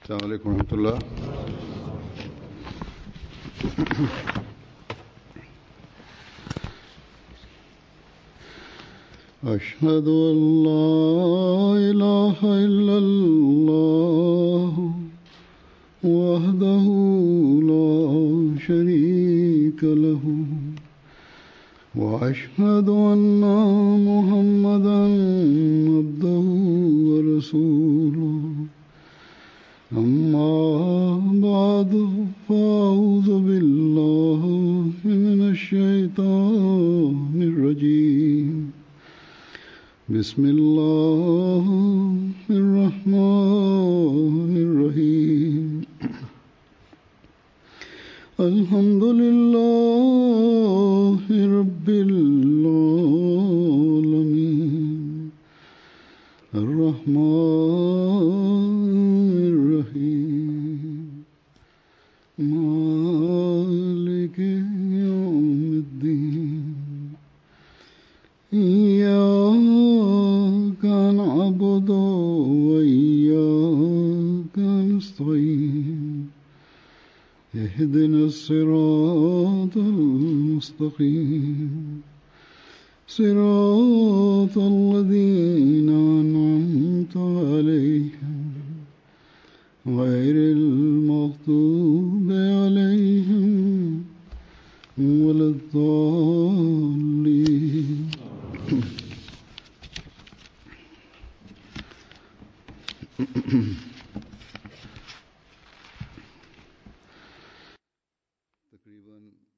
السلام عليكم ورحمة الله أشهد أن لا إله إلا الله وحده لا شريك له وأشهد أن محمدا عبده ورسوله أما بعد فأعوذ بالله من الشيطان الرجيم بسم الله الرحمن الرحيم الحمد لله رب العالمين الرحمن الرحيم مالك يوم الدين إياك نعبد وإياك نستعين اهدنا الصراط المستقيم صراط الذين أنعمت عليهم غير المغضوب عليهم ولا الضالين तकरीबन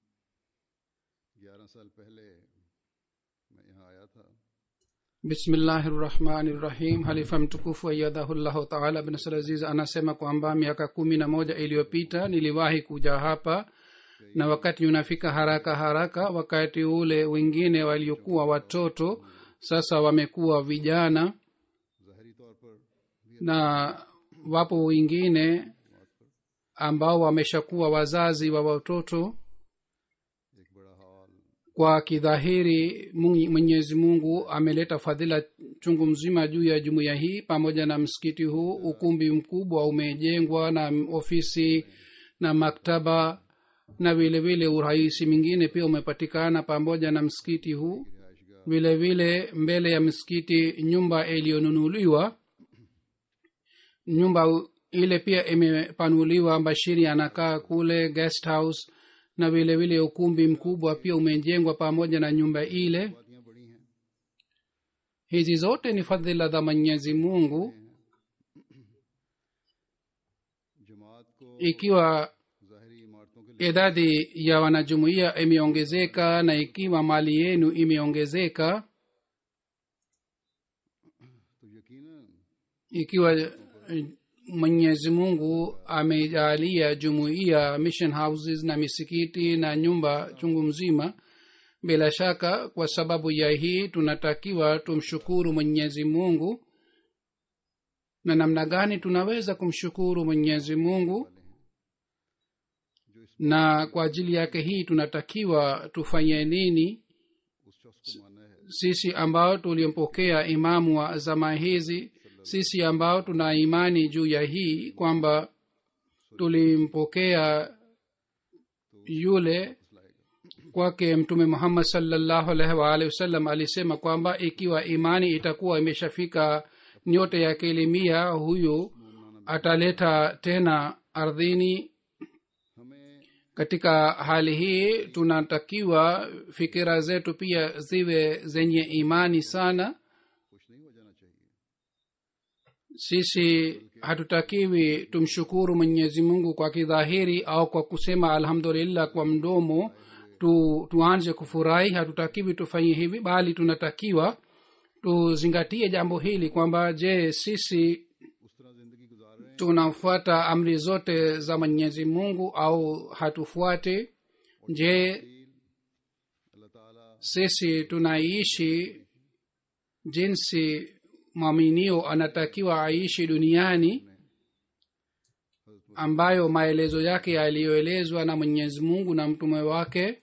11 साल पहले मैं यहाँ आया था bismillahirrahmanirrahim halifa mtukufu ayadhahullahu taala bin salaziz anasema kwamba miaka kumi na moja iliyopita niliwahi kuja hapa na wakati unafika haraka haraka wakati ule wengine waliokuwa watoto sasa wamekuwa vijana ज़ाहरी तौर पर भी na wapo wengine ambao wameshakuwa wazazi wa watoto एक बड़ा हाल kwa kidhahiri Mungu- mwenyezi mungu ameleta fadhila chungu mzima juu ya jumuiya hii pamoja na msikiti huu ukumbi mkubwa umejengwa na ofisi na maktaba na vile vile urahisi mingine pia umepatikana pamoja na msikiti huu vile vile mbele ya msikiti nyumba iliyonunuliwa nyumba u- ile pia imepanuliwa bashiri anakaa kule guest house na vile vile ukumbi mkubwa pia umejengwa pamoja na nyumba ile बातियाँ बड़ी हैं hizi zote ni fadhila za mwenyezi mungu जमात को ikiwa ज़ाहरी इमारतों के लिए idadi ya wanajumuiya imeongezeka na ikiwa mali yenu imeongezeka तो यकीनन ikiwa eh, mwenyezi mungu amejaalia jumuiya mission houses na misikiti na nyumba chungu mzima bila shaka kwa sababu ya hii tunatakiwa tumshukuru mwenyezi mungu na namna gani tunaweza kumshukuru mwenyezi mungu na kwa ajili yake hii tunatakiwa tufanye nini उस शख्स को मानना है sisi ambao tulimpokea imamu wa zama hizi sisi ambao tuna imani juu ya hii kwamba tulimpokea yule kwake mtume muhammad salllahu alaihi waalihi wasallam alisema kwamba ikiwa imani itakuwa imeshafika nyote ya kilimia huyu ataleta tena ardhini हमें katika hali hii tunatakiwa fikira zetu pia ziwe zenye imani sana खुश नहीं हो जाना चाहिए sisi hatutakiwi tumshukuru mwenyezi mungu kwa kidhahiri au kwa kusema alhamdulillah kwa mdomo tu, tuanze kufurahi hatutakiwi tufanye hivi bali tunatakiwa tuzingatie jambo hili kwamba je sisi उस तरह जिंदगी गुजार रहे हैं tunafuata amri zote za mwenyezi mungu au hatufuate je अल्लाह ताला sisi tunaishi jinsi mwaminio anatakiwa aishi duniani ambayo maelezo yake yaliyoelezwa na mwenyezi mungu na mtume wake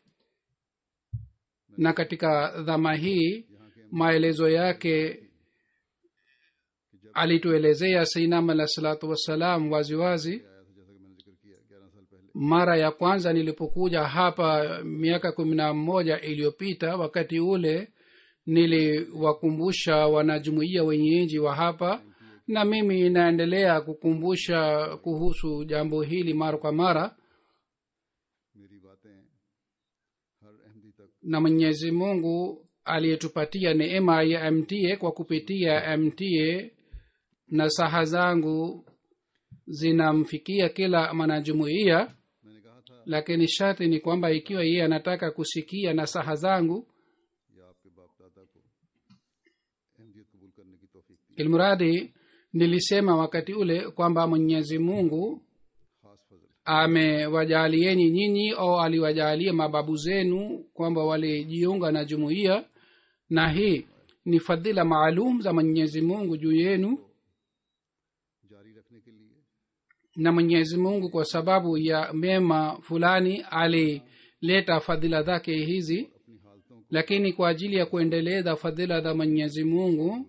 na katika dhama hii maelezo yake alituelezea sainam alah salatu wassalam waziwazi आया था जैसा कि मैंने जिक्र किया ग्यारह साल पहले mara ya kwanza nilipokuja hapa miaka kumi na moja iliyopita wakati ule niliwakumbusha wanajumuiya wenyeji wa hapa na mimi naendelea kukumbusha kuhusu jambo hili mara kwa mara मेरी बातें हर अहमदी तक na mwenyezi mungu aliyetupatia neema ya mta kwa kupitia mta na saha zangu zinamfikia kila mwanajumuiya मैंने कहा था lakini sharti ni kwamba ikiwa yeye anataka kusikia nasaha zangu या आपके बाप दादा को अहमदियत कबूल करने की तौफीक दी ilmuradi nilisema wakati ule kwamba mwenyezi mungu खास फजल amewajalieni nyinyi au aliwajalia mababu zenu kwamba walijiunga na jumuiya na hii ni fadhila maalum za mwenyezi mungu juu yenu जारी रखने के लिए na mwenyezi mungu kwa sababu ya mema fulani alileta fadhila zake hizi अपनी हालतों को lakini kwa ajili ya kuendeleza fadhila za mwenyezi mungu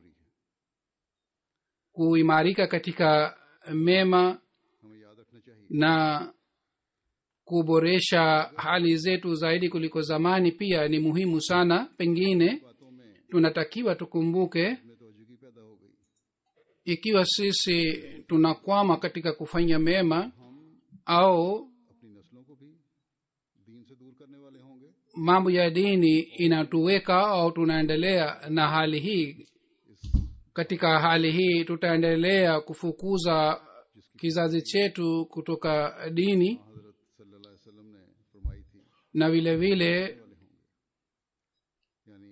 kuimarika katika mema हमें याद रखना चाहिए na kuboresha hali zetu zaidi kuliko zamani pia ni muhimu sana pengine बातों में tunatakiwa tukumbuke में तोजगी पैदा हो गई ikiwa sisi tunakwama katika kufanya mema हम au अपनी नस्लों को भी दीन से दूर करने वाले होंगे mambo ya dini inatuweka au tunaendelea na hali hii katika hali hii tutaendelea kufukuza kizazi chetu kutoka dini हजरत सल्लल्लाहु अलैहि वसल्लम ने फरमाई थी na vile vile वाले होंगे यानी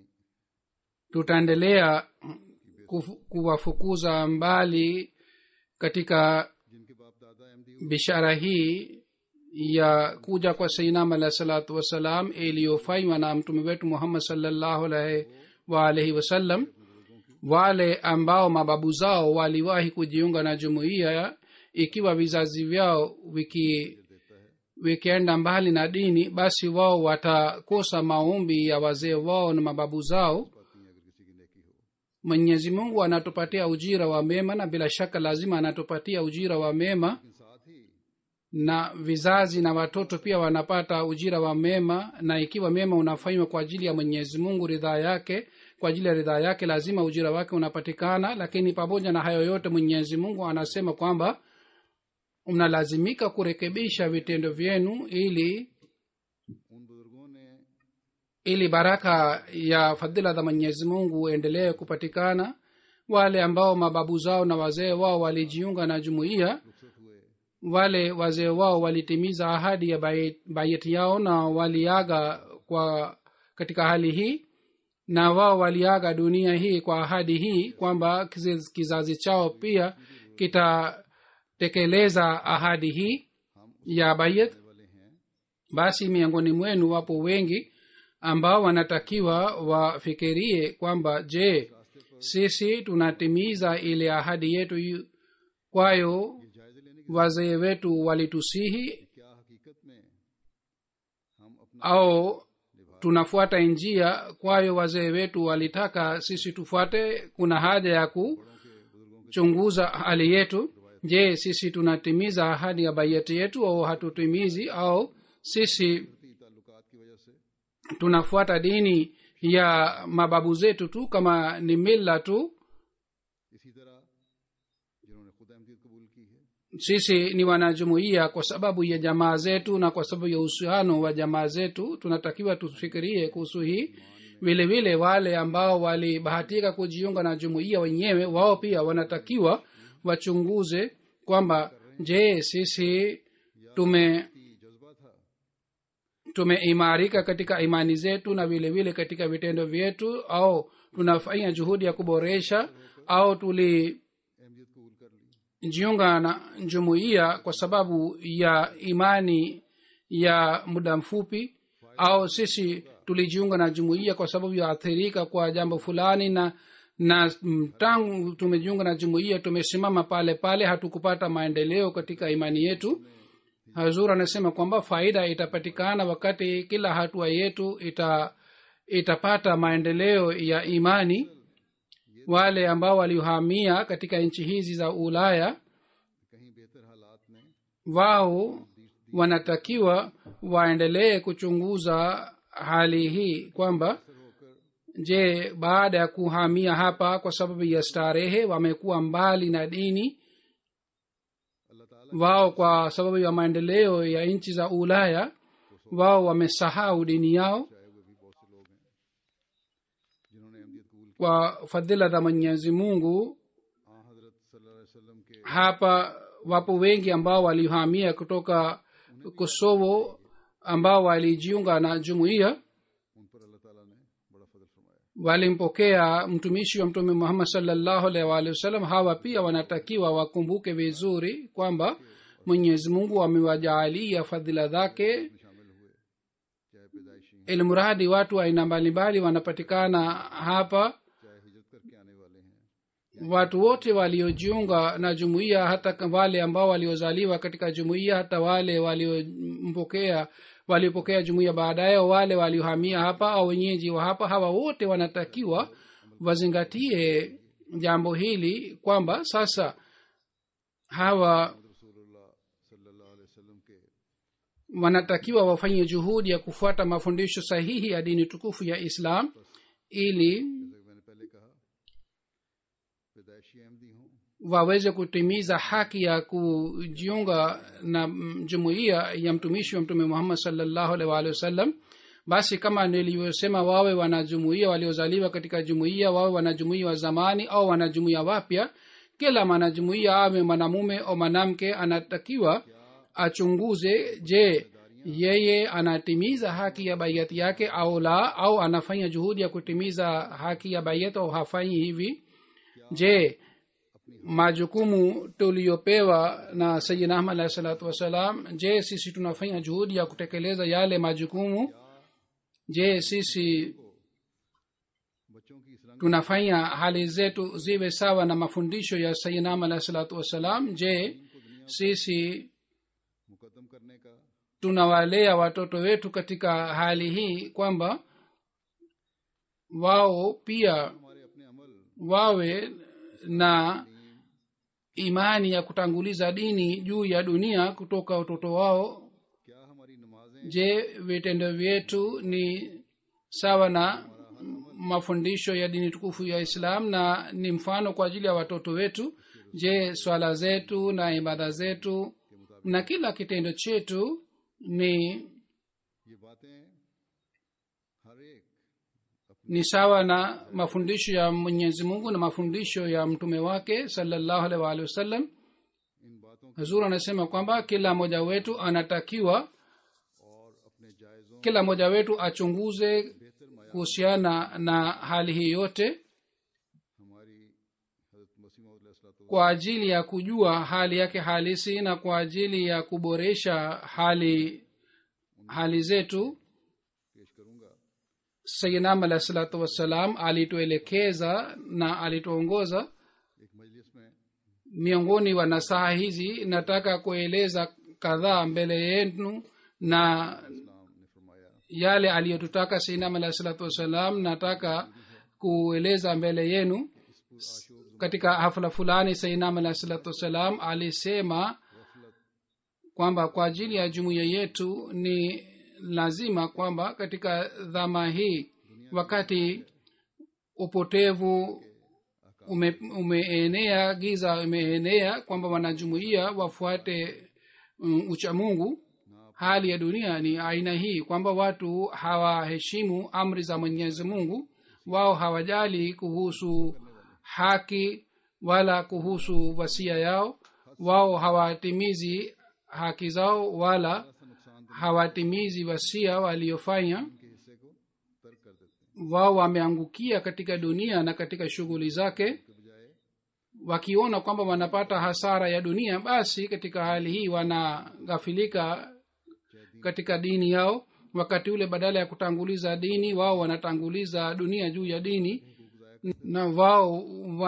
tutaendelea kufu- kuwafukuza mbali katika जिनके बाप दादा Ahmadi bishara hii ya kuja kwa sainam alahi salatu wassalam iliyofanywa na mtume wetu muhammad salllahu alaihi waalaihi wasallam wale ambao mababu zao waliwahi kujiunga na jumuiya ikiwa vizazi vyao wiki vikienda mbali na dini basi wao watakosa maombi ya wazee wao na mababu zao पाती हैं अगर किसी की नेकी हो mwenyezi mungu anatupatia ujira wa mema na bila shaka lazima anatupatia ujira wa mema लेकिन साथ ही na vizazi na watoto pia wanapata ujira wa mema na ikiwa mema unafanywa kwa ajili ya mwenyezi mungu ridhaa yake kwa ajili ya ridhaa yake lazima ujira wake unapatikana lakini pamoja na hayo yote mwenyezi mungu anasema kwamba mnalazimika kurekebisha vitendo vyenu ili उन बुजुर्गों ने ili baraka ya fadhila za mwenyezi mungu endelee kupatikana wale ambao mababu zao na wazee wao walijiunga na jumuiya रुखसत हुए wale wazee wao walitimiza ahadi ya bai- bayeti yao na waliaga kwa katika hali hii na wao waliaga dunia hii kwa ahadi hii kwamba kizazi, kizazi chao pia kitatekeleza ahadi hii ya bayet वाले हैं basi miongoni mwenu wapo wengi ambao wanatakiwa wafikirie kwamba je sisi tunatimiza ile ahadi yetu yu- kwayo जायजे लेने की wazee wetu walitusihi क्या हकीकत में हम अपना au tunafuata njia kwayo wazee wetu walitaka sisi tufuate kuna haja ya kuchunguza hali yetu je sisi tunatimiza ahadi ya bayeti yetu au hatutimizi au sisi की ताल्लुकात की वजह से tunafuata dini ya mababu zetu tu kama ni mila tu इसी तरह जिन्होंने खुद अहमदियत कबूल की है sisi ni wanajumuia kwa sababu ya jamaa zetu na kwa sababu ya uhusiano wa jamaa zetu tunatakiwa tufikirie kuhusu hii vile vile wale ambao walibahatika kujiunga na jumuiya wenyewe wao pia wanatakiwa wachunguze kwamba je sisi tume की जज्बा था tumeimarika katika imani zetu na vile vile katika vitendo vyetu au tunafanya juhudi ya kuboresha au tulijiunga Ahmadiyyat कबूल कर ली na jumuiya kwa sababu ya imani ya muda mfupi au sisi tulijiunga na jumuiya kwa sababu ya athirika kwa jambo fulani na na mm, tangu tumejiunga na jumuiya tumesimama pale pale hatukupata maendeleo katika imani yetu hazur anasema kwamba faida itapatikana wakati kila hatua yetu ita itapata maendeleo ya imani wale ambao waliohamia katika nchi hizi za ulaya कहीं बेहतर हालात में wao wanatakiwa waendelee kuchunguza hali hii kwamba je baada ya kuhamia hapa kwa sababu ya starehe wamekuwa mbali na dini अल्लाह ताला wao kwa sababu ya maendeleo ya nchi za ulaya wao wamesahau dini yao चाहे हुए भी बहुत से लोग हैं जिन्होंने अहमियत कबूल की kwa fadhila za mwenyezi mungu आ हजरत सल्लल्लाहु अलैहि वसल्लम के hapa wapo wengi ambao waliohamia kutoka kosovo ambao walijiunga na jumuiya उन पर अल्लाह ताला ने बड़ा फजल फरमाया walimpokea mtumishi wa mtume muhammad salllahu alaihi waalihi wasallam hawa pia wanatakiwa wakumbuke vizuri kwamba mwenyezi mungu amewajaalia fadhila zake में शामिल हुए चाहे पैदाइशी हों, ilmuradi watu aina mbalimbali wanapatikana hapa चाहे हिजरत करके आने वाले हैं watu wote waliojiunga na jumuiya hata ka- wale ambao waliozaliwa katika jumuiya hata wale waliompokea waliopokea jumuiya baadaye wale waliohamia hapa au wenyeji wa hapa hawa wote wanatakiwa wazingatie jambo hili kwamba sasa hawa रसूलुल्लाह सल्लल्लाहु अलैहि वसल्लम के wanatakiwa wafanye juhudi ya kufuata mafundisho sahihi ya dini tukufu ya islam ili जैसे कि मैंने पहले कहा पैदाइशी अहमदी हों waweze kutimiza haki ya kujiunga na mm, jumuiya ya mtumishi wa mtume muhammad salllahu alaihi waalihi wasallam basi kama nilivyosema wawe wanajumuia waliozaliwa katika jumuiya wawe wanajumuia wa zamani au wanajumuia wapya kila mwanajumuia awe mwanamume au mwanamke anatakiwa achunguze je yeye anatimiza haki ya baiati yake au la au anafanya juhudi ya kutimiza haki ya baiati au hafanyi hivi je majukumu tuliyopewa na sayidina ahmad alahi salatu wassalam je sisi tunafanya juhudi ya kutekeleza yale majukumu je sisi बच्चों की इस रंग tunafanya hali zetu ziwe sawa na mafundisho ya sayidina ahmad alahi salatu wassalam je sisi मुकदम करने का tunawalea watoto wetu katika hali hii kwamba wao pia हमारे अपने अमल wawe na imani ya kutanguliza dini juu ya dunia kutoka utoto wao क्या हमारी नमाजें je vitendo vyetu ni sawa na mafundisho ya dini tukufu ya islam na ni mfano kwa ajili ya watoto wetu je swala zetu na ibada zetu na kila kitendo chetu ni ये बातें हर एक ni sawa na mafundisho ya mwenyezi mungu na mafundisho ya mtume wake salallahu alaihi waalihi wasallam इन बातों hazur anasema kwamba kila mmoja wetu anatakiwa और अपने जायजों kila mmoja wetu achunguze बेहतर माया kuhusiana na hali hii yote हमारी हजरत मसीह मौद kwa ajili ya kujua hali yake halisi na kwa ajili ya kuboresha hali hali zetu पेश करूंगा sayinam alahi salatu wassalam alituelekeza na alituongoza एक मजलिस में miongoni wa nasaha hizi nataka kueleza kadhaa mbele yenu na इस्लाम ने फरमाया yale aliyotutaka sinam alahi salatu wassalam nataka kueleza mbele yenu katika hafla fulani sainam alahi salatu wassalam alisema kwamba kwa ajili ya jumuiya yetu ni lazima kwamba katika dhama hii wakati upotevu ume, umeenea giza imeenea kwamba wanajumuia wafuate um, uchamungu hali ya dunia ni aina hii kwamba watu hawaheshimu amri za mwenyezi mungu wao hawajali kuhusu haki wala kuhusu wasia yao wao hawatimizi haki zao wala hawatimizi wasia waliofanya के हिस्से को तर्क कर देते हैं wao wameangukia katika dunia na katika shughuli zake के बजाय wakiona kwamba wanapata hasara ya dunia basi katika hali hii wanaghafilika katika dini yao wakati ule badala ya kutanguliza dini wao wanatanguliza dunia juu ya dini na wao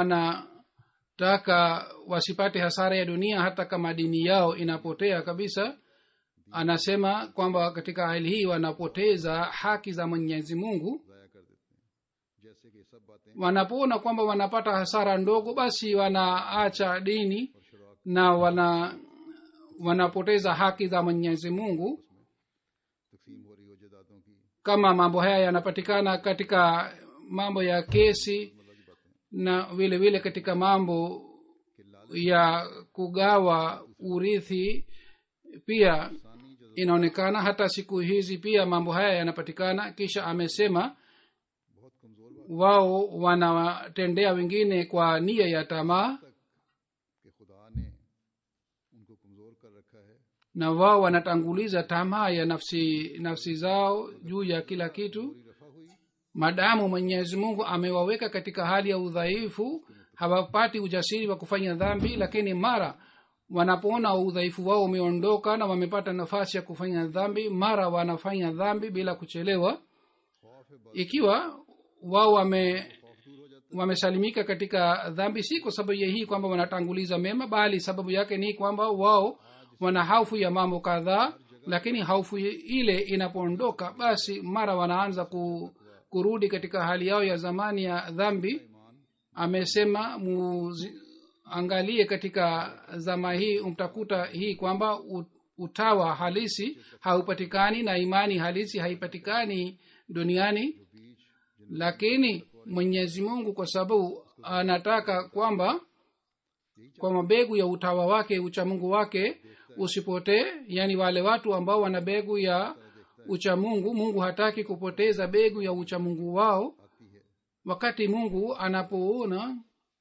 wanataka wasipate hasara ya dunia hata kama dini yao inapotea kabisa anasema kwamba katika hali hii wanapoteza haki za mwenyezi mungu ज़ाया कर देते हैं जैसे कि सब बातें wanapoona kwamba wanapata hasara ndogo basi wanaacha dini na wana wanapoteza haki za mwenyezi mungu तकसीम हो रही हो जायदादों की kama mambo haya yanapatikana katika mambo ya kesi na vile vile katika mambo ya kugawa urithi pia inaonekana hata siku hizi pia mambo haya yanapatikana kisha amesema बहुत कमजोर बात wao wanawatendea wengine kwa nia ya tamaa कि खुदा ने उनको कमजोर कर रखा है na wao wanatanguliza tamaa ya nafsi nafsi zao juu ya kila kitu रफा हुई madamu mwenyezi mungu amewaweka katika hali ya udhaifu hawapati ujasiri wa kufanya dhambi lakini mara wanapoona udhaifu wao umeondoka na wamepata nafasi ya kufanya dhambi mara wanafanya dhambi bila kuchelewa खौफ है ikiwa wao wame खौफ दूर हो जाता wamesalimika katika dhambi si kwa sababu ya hii kwamba wanatanguliza mema bali sababu yake ni kwamba wao wana haufu ya mambo kadhaa lakini haufu ile inapoondoka basi mara wanaanza ku, kurudi katika hali yao ya zamani ya dhambi amesema muangalie katika zama hii mtakuta hii kwamba u- utawa halisi haupatikani na imani halisi haipatikani duniani lakini mwenyezi mungu kwa sababu anataka kwamba kwa mabegu ya utawa wake uchamungu wake usipotee yani wale watu ambao wana begu ya uchamungu mungu hataki kupoteza begu ya uchamungu wao आती है wakati mungu anapoona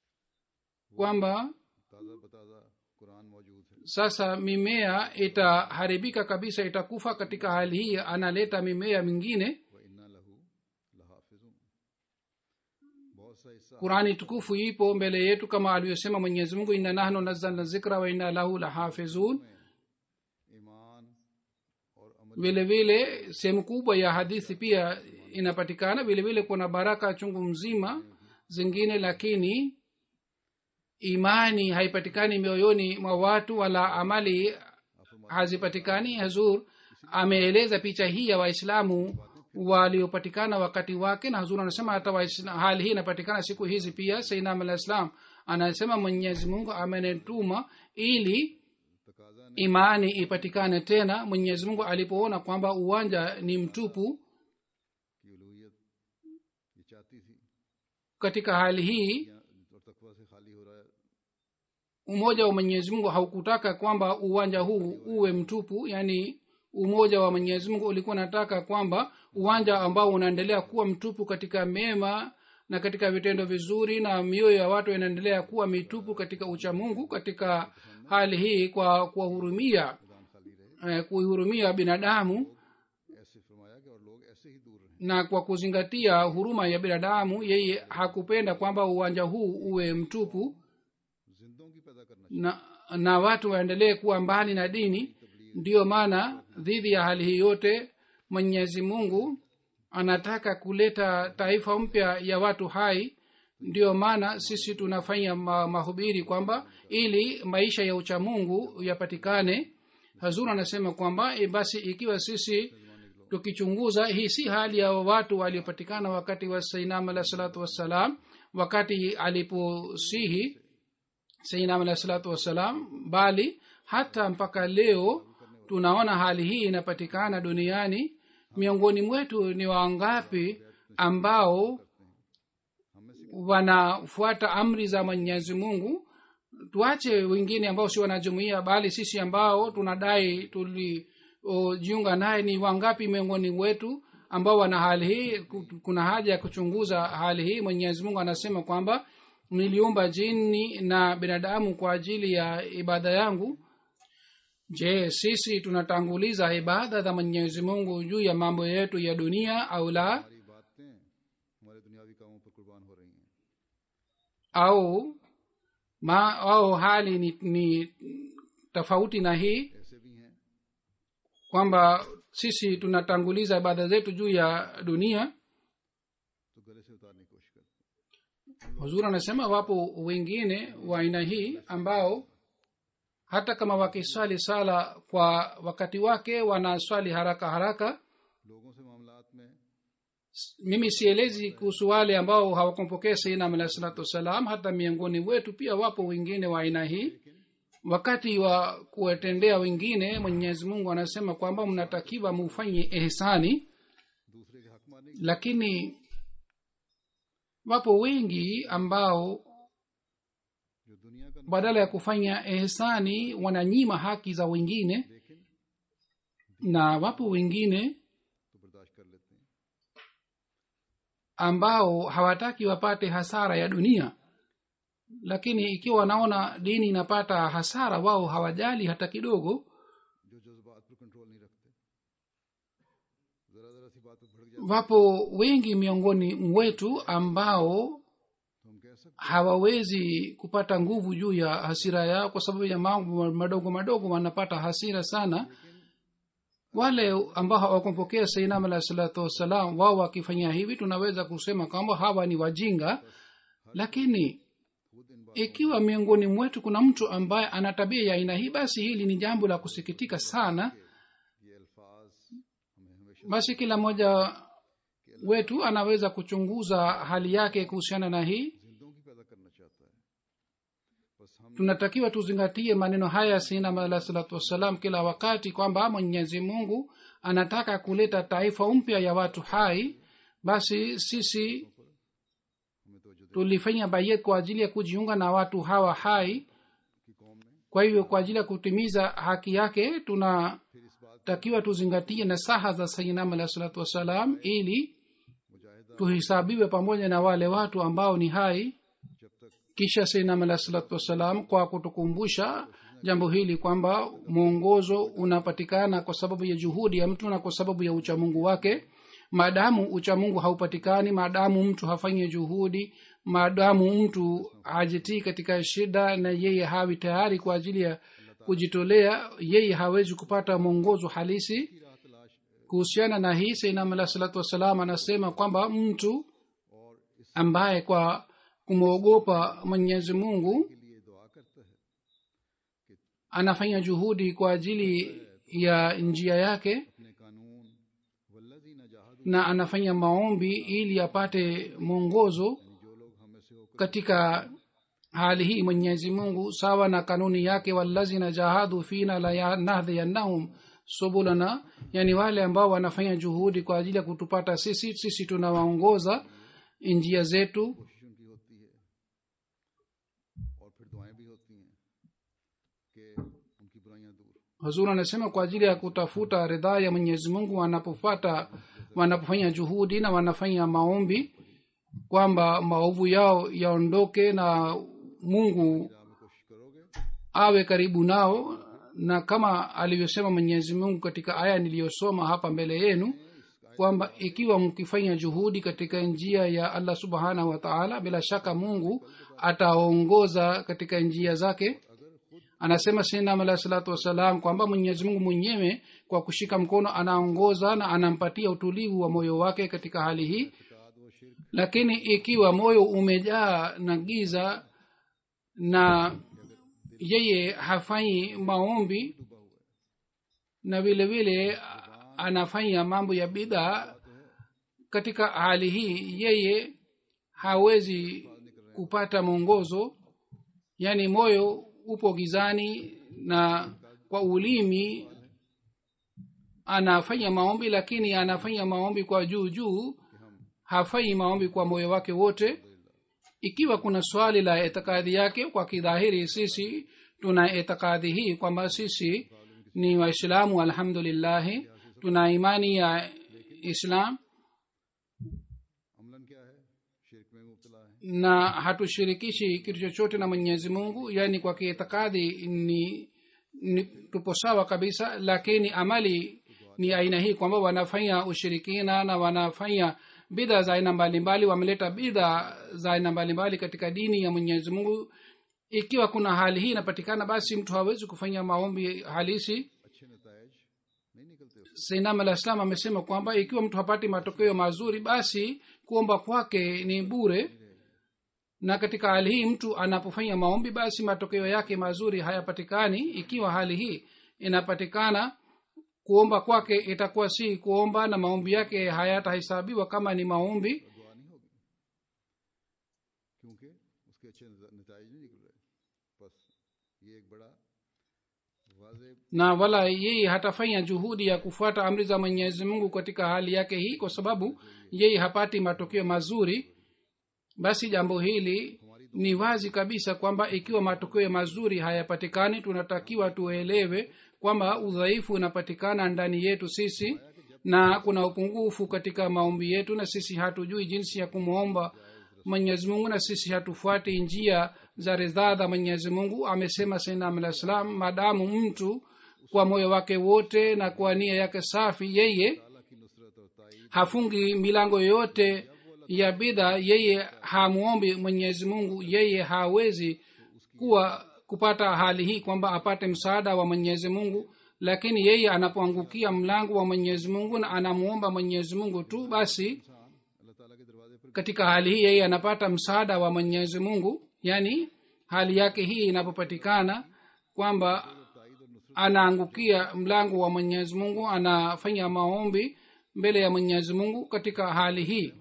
kwamba ताज़ा बताज़ा कुरान मौजूद है sasa mimea itaharibika kabisa itakufa katika hali hii analeta mimea mingine व इन्ना लहू लहाफिजुन बहुत सा हिस्सा qurani tukufu ipo mbele yetu kama alivyosema mwenyezi mungu inna nahnu nazzalna zikra wa inna lahu lahafizun ईमान और अमल vile vile sehemu kubwa ya hadithi pia inapatikana vile vile kuna baraka chungu mzima zingine lakini imani haipatikani mioyoni mwa watu wala amali hazipatikani hazur ameeleza picha hii ya waislamu waliopatikana wakati wake na hazur anasema hata Waisla- hali hii inapatikana siku hizi pia sainam alah islam anasema mwenyezi mungu amenetuma ili तकाजा ने imani ipatikane tena mwenyezi mungu alipoona kwamba uwanja ni mtupu की उलूहियत ये चाहती थी katika hali hii या और तकवा से खाली हो रहा है umoja wa mwenyezi mungu haukutaka kwamba uwanja huu uwe mtupu yani umoja wa mwenyezi mungu ulikuwa nataka kwamba uwanja ambao unaendelea kuwa mtupu katika mema na katika vitendo vizuri na mioyo ya watu inaendelea kuwa mitupu katika uchamungu katika hali hii kwa kuwahurumia मैदान खाली रहे eh, kuihurumia binadamu ऐसे फरमाया कि और लोग ऐसे ही दूर रहें na kwa kuzingatia huruma ya binadamu yeye hakupenda kwamba uwanja huu uwe mtupu जिंदों की पैदा करना na, na watu waendelee kuwa mbali na dini ndiyo maana dhidi ya hali hii yote mwenyezi mungu anataka kuleta taifa mpya ya watu hai ndiyo maana sisi tunafanya ma, mahubiri kwamba ili maisha ya uchamungu yapatikane hazur anasema kwamba e basi ikiwa sisi tukichunguza hii si hali ya watu waliopatikana wakati wa sainam alah salatu wassalam wakati aliposihi sainam alah salatu wassalam bali hata mpaka leo tunaona hali hii inapatikana duniani miongoni mwetu ni wangapi ambao wanafuata amri za mwenyezi mungu tuache wengine ambao si wanajumuia bali sisi ambao tunadai tulijiunga naye ni wangapi miongoni mwetu ambao wana hali hii Ku- kuna haja ya kuchunguza hali hii mwenyezi mungu anasema kwamba niliumba jini na binadamu kwa ajili ya ibada yangu je sisi tunatanguliza ibada za mwenyezi mungu juu ya mambo yetu ya dunia au la हमारी बातें हमारे दुनियावी कामों पर कुर्बान हो रही हैं au ma, au hali ni, ni tofauti na hii ऐसे भी हैं kwamba sisi tunatanguliza ibada zetu juu ya dunia तो गले से उतारने की कोशिश करते हैं huzuri anasema wapo wengine wa aina hii ambao hata kama wakiswali sala kwa wakati wake wanaswali haraka haraka लोगों से मामलात में mimi sielezi kuhusu wale ambao hawakumpokea sainam alahi salatu wassalam hata miongoni wetu pia wapo wengine wa aina hii wakati wa kuwatendea wengine mwenyezi mungu anasema kwamba mnatakiwa mufanye ehsani दूसरे के हक मारने lakini wapo wengi ambao जो दुनिया का badala ya kufanya ehsani wananyima haki za wengine लेकिन na wapo wengine तो बर्दाश्त कर लेते हैं ambao hawataki wapate hasara ya dunia lakini ikiwa wanaona dini inapata hasara wao hawajali hata kidogo जो जज्बात पर कंट्रोल नहीं रखते जरा जरा सी बात पर भड़क जाते wapo wengi miongoni mwetu ambao तो हम कह सकते hawawezi kupata nguvu juu ya hasira yao kwa sababu ya mambo madogo madogo wanapata hasira sana wale ambao hawakumpokea sainam alahi salatu wassalam wao wakifanya hivi tunaweza kusema kwamba hawa ni wajinga lakini खुद इन बात ikiwa miongoni mwetu kuna mtu ambaye ana tabia ya aina hii basi hili ni jambo la kusikitika sana ये अल्फाज हमें हमेशा basi kila mmoja wetu anaweza kuchunguza hali yake kuhusiana na hii जिंदों की पैदा करना चाहता है बस हम tunatakiwa tuzingatie maneno haya sinam alah salatu wassalam kila wakati kwamba mwenyezi mungu anataka kuleta taifa mpya ya watu hai basi sisi हमें तो tulifanya bayet kwa ajili ya kujiunga na watu hawa hai की कौम ने kwa hivyo kwa ajili ya kutimiza haki yake tunatakiwa फिर इस बात tuzingatie nasaha za sayinam alah salatu wassalam ili मुजाहिदा tuhisabiwe pamoja na wale watu ambao ni hai जब तक kisha sainam alah salatu wassalam kwa kutukumbusha jambo hili kwamba mwongozo unapatikana kwa sababu ya juhudi ya mtu na kwa sababu ya uchamungu wake maadamu uchamungu haupatikani maadamu mtu hafanye juhudi maadamu mtu hajitii katika shida na yeye hawi tayari kwa ajili ya kujitolea yeye hawezi kupata mwongozo halisi की राह तलाश kuhusiana na hii sainam alah salatu wassalam anasema kwamba mtu और इस ambaye kwa kumwogopa mwenyezi mungu के लिए दुआ करता है anafanya juhudi kwa ajili ya njia yake अपने कानून वल्लजी नजाहद na anafanya maombi ili apate mwongozo जो लोग हमें से होकर katika hali hii mwenyezi mungu sawa na kanuni yake walazina jahadu fina lanahdhiyannahum subulana yani wale ambao wanafanya juhudi kwa ajili ya kutupata sisi sisi tunawaongoza njia zetu कोशिश उनकी होती है और फिर दुआएं भी होती हैं कि उनकी बुराइयां दूर hazur anasema kwa ajili ya kutafuta ridhaa ya mwenyezi mungu wanapofata wanapofanya juhudi na wanafanya maombi kwamba maovu yao yaondoke na mungu राह में कोशिश करोगे awe karibu nao na kama alivyosema mwenyezi mungu katika aya niliyosoma hapa mbele yenu kwamba ikiwa mkifanya juhudi katika njia ya allah subhanahu wa taala bila shaka mungu ataongoza katika njia zake anasema sinam alahi salatu wassalam kwamba mwenyezi mungu mwenyewe kwa kushika mkono anaongoza na anampatia utulivu wa moyo wake katika hali hii इताद व शिरक lakini ikiwa moyo umejaa na giza na yeye hafanyi maombi na vile vile anafanya mambo ya bidhaa katika hali hii yeye hawezi kupata mwongozo yaani moyo upo gizani na kwa ulimi anafanya maombi lakini anafanya maombi kwa juu juu hafanyi maombi kwa moyo wake wote ikiwa kuna swali la itikadi yake kwa kidhahiri sisi tuna itikadi hii kwamba sisi ni waislamu alhamdulillahi tuna imani ya islam Amlan क्या है शिरक में मुबतला है na hatushirikishi kitu chochote na mwenyezi mungu yaani kwa kiitikadi ni, ni tupo sawa kabisa lakini amali ni aina hii kwamba wanafanya ushirikina na wanafanya bidha za aina mbalimbali wameleta bidha za aina mbalimbali katika dini ya mwenyezi mungu ikiwa kuna hali hii inapatikana basi mtu hawezi kufanya maombi halisi अच्छे नतज नहीं निकलते उससे sainam alah islam amesema kwamba ikiwa mtu hapati matokeo mazuri basi kuomba kwake ni bure na katika hali hii mtu anapofanya maombi basi matokeo yake mazuri hayapatikani ikiwa hali hii inapatikana kuomba kwake itakuwa si kuomba na maombi yake hayatahesabiwa kama ni maombi दुआ नहीं होगी क्योंकि उसके अच्छे नतज नहीं निकल रहे बस ये एक बड़ा वाजे na wala yeye hatafanya juhudi ya kufuata amri za mwenyezi mungu katika hali yake hii kwa sababu yeye hapati matokeo mazuri basi jambo hili ni wazi kabisa kwamba ikiwa matokeo mazuri hayapatikani tunatakiwa tuelewe kwamba udhaifu unapatikana ndani yetu sisi na kuna upungufu katika maombi yetu na sisi hatujui jinsi ya kumwomba mwenyezi mungu na sisi hatufuati njia za ridhaa za mwenyezi mungu amesema sainam alah salam maadamu mtu kwa moyo wake wote na kwa nia yake safi yeye अल्लाह की नुसरत और ताईद hafungi milango yoyote ya bidha yeye hamwombi mwenyezi mungu yeye hawezi kuwa kupata hali hii kwamba apate msaada wa mwenyezi mungu lakini yeye anapoangukia mlango wa mwenyezi mungu na anamwomba mwenyezi mungu tu basi इंसान अल्लाह ताला के दरवाजे पर katika hali hii yeye anapata msaada wa mwenyezi mungu yaani hali yake hii inapopatikana kwamba anaangukia mlango wa mwenyezi mungu anafanya maombi mbele ya mwenyezi mungu katika hali hii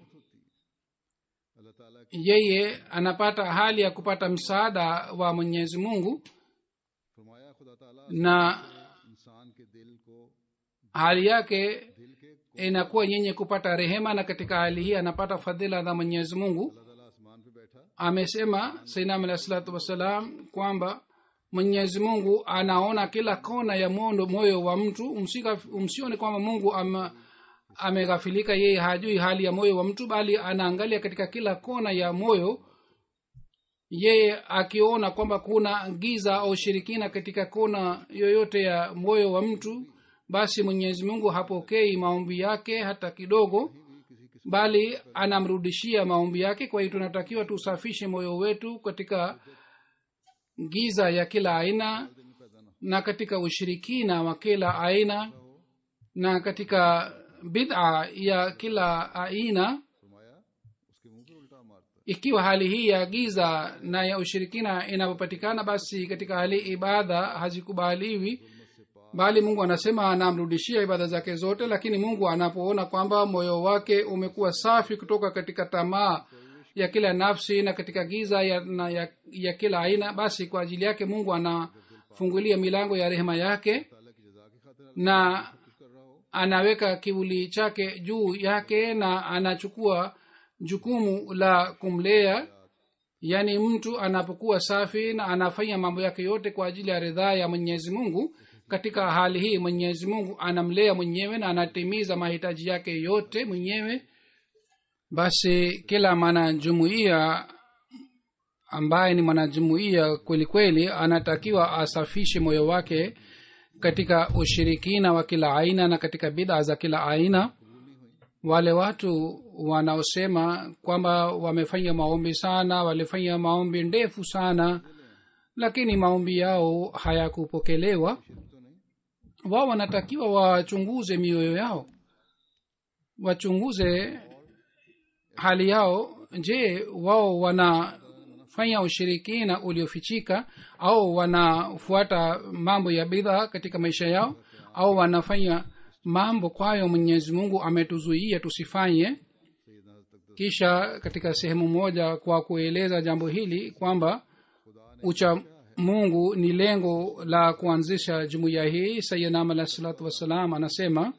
अल्लाह ताला की yeye anapata hali ya kupata msaada wa mwenyezi mungu फरमाया खुदा ताला na इंसान के दिल को hali yake दिल के inakuwa yenye kupata rehema na katika hali hii anapata fadhila za mwenyezi mungu अल्लाह ताला आसमान पे बैठा amesema sainam alah salatu wassalam kwamba mwenyezi mungu anaona kila kona ya mondo moyo wa mtu Msika, msione kwamba mungu ama ameghafilika yeye hajui hali ya moyo wa mtu bali anaangalia katika kila kona ya moyo yeye akiona kwamba kuna giza au shirikina katika kona yoyote ya moyo wa mtu basi mwenyezi mungu hapokei maombi yake hata kidogo bali anamrudishia maombi yake kwa hiyo tunatakiwa tusafishe moyo wetu katika giza ya kila aina na katika ushirikina wa kila aina na katika bid'a ya kila aina फरमाया उसके मुंह पे उल्टा मारता ikiwa hali hii ya giza na ya ushirikina inapopatikana basi katika hali ibada hazikubaliwi bali mungu anasema anamrudishia ibada zake zote lakini mungu anapoona kwamba moyo wake umekuwa safi kutoka katika tamaa ya kila nafsi na katika giza ya, na ya, ya kila aina basi kwa ajili yake mungu anafungulia milango ya rehema yake ताला की जजा की खातिर na कुछ कर रहा हो anaweka kivuli chake juu yake na anachukua jukumu la kumlea yaani mtu anapokuwa safi na anafanya mambo yake yote kwa ajili ya ridhaa ya mwenyezi mungu katika hali hii mwenyezi mungu anamlea mwenyewe na anatimiza mahitaji yake yote mwenyewe basi kila mwanajumuiya ambaye ni mwanajumuiya kweli kweli anatakiwa asafishe moyo wake katika ushirikina wa kila aina na katika bidha za kila aina wale watu wanaosema kwamba wamefanya maombi sana walifanya maombi ndefu sana lakini maombi yao hayakupokelewa wao wanatakiwa wachunguze mioyo yao wachunguze hali yao je wao wanafanya ushirikina uliofichika au wanafuata mambo ya bidhaa katika maisha yao au wanafanya mambo kwayo mwenyezi mungu ametuzuia tusifanye kisha katika sehemu moja kwa kueleza jambo hili kwamba ucha mungu ni lengo la kuanzisha jumuiya hii sayidnam alah salatu wassalam anasema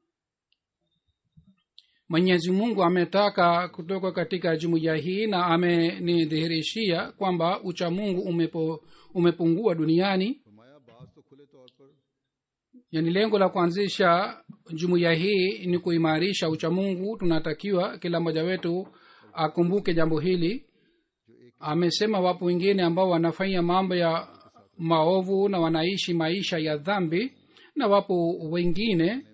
mwenyezi mungu ametaka kutoka katika jumuiya hii na amenidhihirishia kwamba ucha mungu umepo, umepungua duniani फरमाया बाज तो खुले तौर पर yani lengo la kuanzisha jumuiya hii ni kuimarisha uchamungu tunatakiwa kila mmoja wetu akumbuke jambo hili amesema wapo wengine ambao wanafanya mambo ya maovu na wanaishi maisha ya dhambi na wapo wengine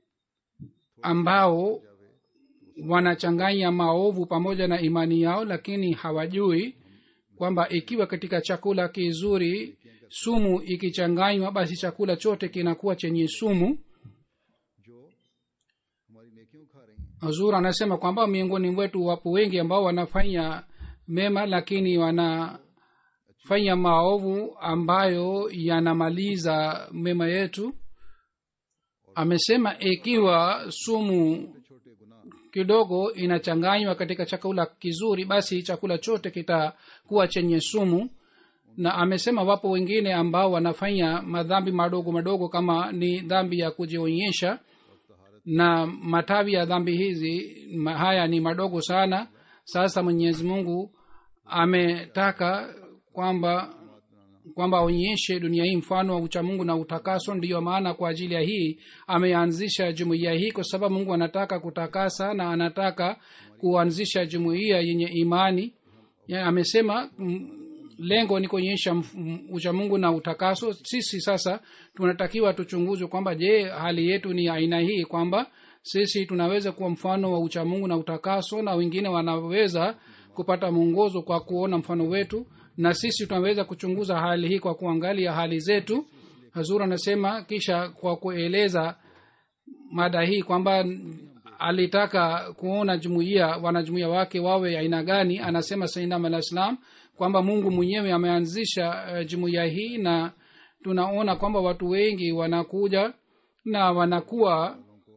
ambao wanachanganya maovu pamoja na imani yao lakini hawajui kwamba ikiwa katika chakula kizuri sumu ikichanganywa basi chakula chote kinakuwa chenye sumu जो हमारी नेकियों खा रही हैं huzur anasema kwamba miongoni mwetu wapo wengi ambao wanafanya mema lakini wanafanya maovu ambayo yanamaliza mema yetu amesema ikiwa sumu छोटे गुनाह kidogo inachanganywa katika chakula kizuri basi chakula chote kitakuwa chenye sumu na amesema wapo wengine ambao wanafanya madhambi madogo madogo kama ni dhambi ya kujionyesha na matawi ya dhambi hizi ma- haya ni madogo sana sasa mwenyezi mungu ametaka kwamba kwamba aonyeshe dunia hii mfano wa uchamungu na utakaso ndiyo maana kwa ajili ya hii ameanzisha jumuiya hii kwa sababu mungu anataka kutakasa na anataka kuanzisha jumuiya yenye imani ya, amesema mm, lengo ni kuonyesha mf- m- uchamungu na utakaso sisi sasa tunatakiwa tuchunguzwe kwamba je hali yetu ni aina hii kwamba sisi tunaweza kuwa mfano wa uchamungu na utakaso na wengine wanaweza kupata mwongozo kwa kuona mfano wetu na sisi tunaweza kuchunguza hali hii kwa kuangalia hali zetu hazur anasema kisha kwa kueleza mada hii kwamba alitaka kuona jumuiya wanajumuiya wake wawe aina gani anasema sainam alah islam kwamba mungu mwenyewe ameanzisha uh, jumuiya hii na tunaona kwamba watu wengi wanakuja na wanakuwa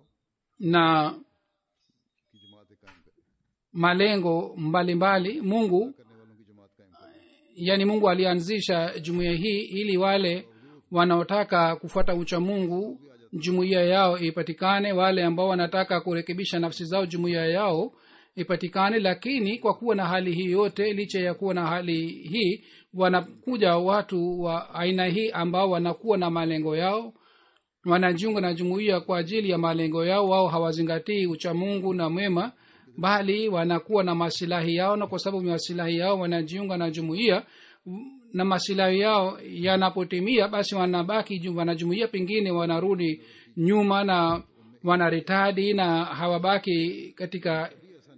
na की जमात कायम करे malengo mbalimbali mbali. mungu करने वालों की जमात कायम करे yani mungu alianzisha jumuiya hii ili wale wanaotaka kufuata ucha mungu jumuiya yao ipatikane wale ambao wanataka kurekebisha nafsi zao jumuiya yao ipatikane lakini kwa kuwa na hali hii yote licha ya kuwa na hali hii wanakuja watu wa aina hii ambao wanakuwa na malengo yao wanajiunga na jumuiya kwa ajili ya malengo yao wao hawazingatii uchamungu na mwema bali wanakuwa na masilahi yao na kwa sababu ya masilahi yao wanajiunga na jumuiya na masilahi yao yanapotimia basi wanabaki ju- wanajumuia pengine wanarudi nyuma na wanaritadi na hawabaki katika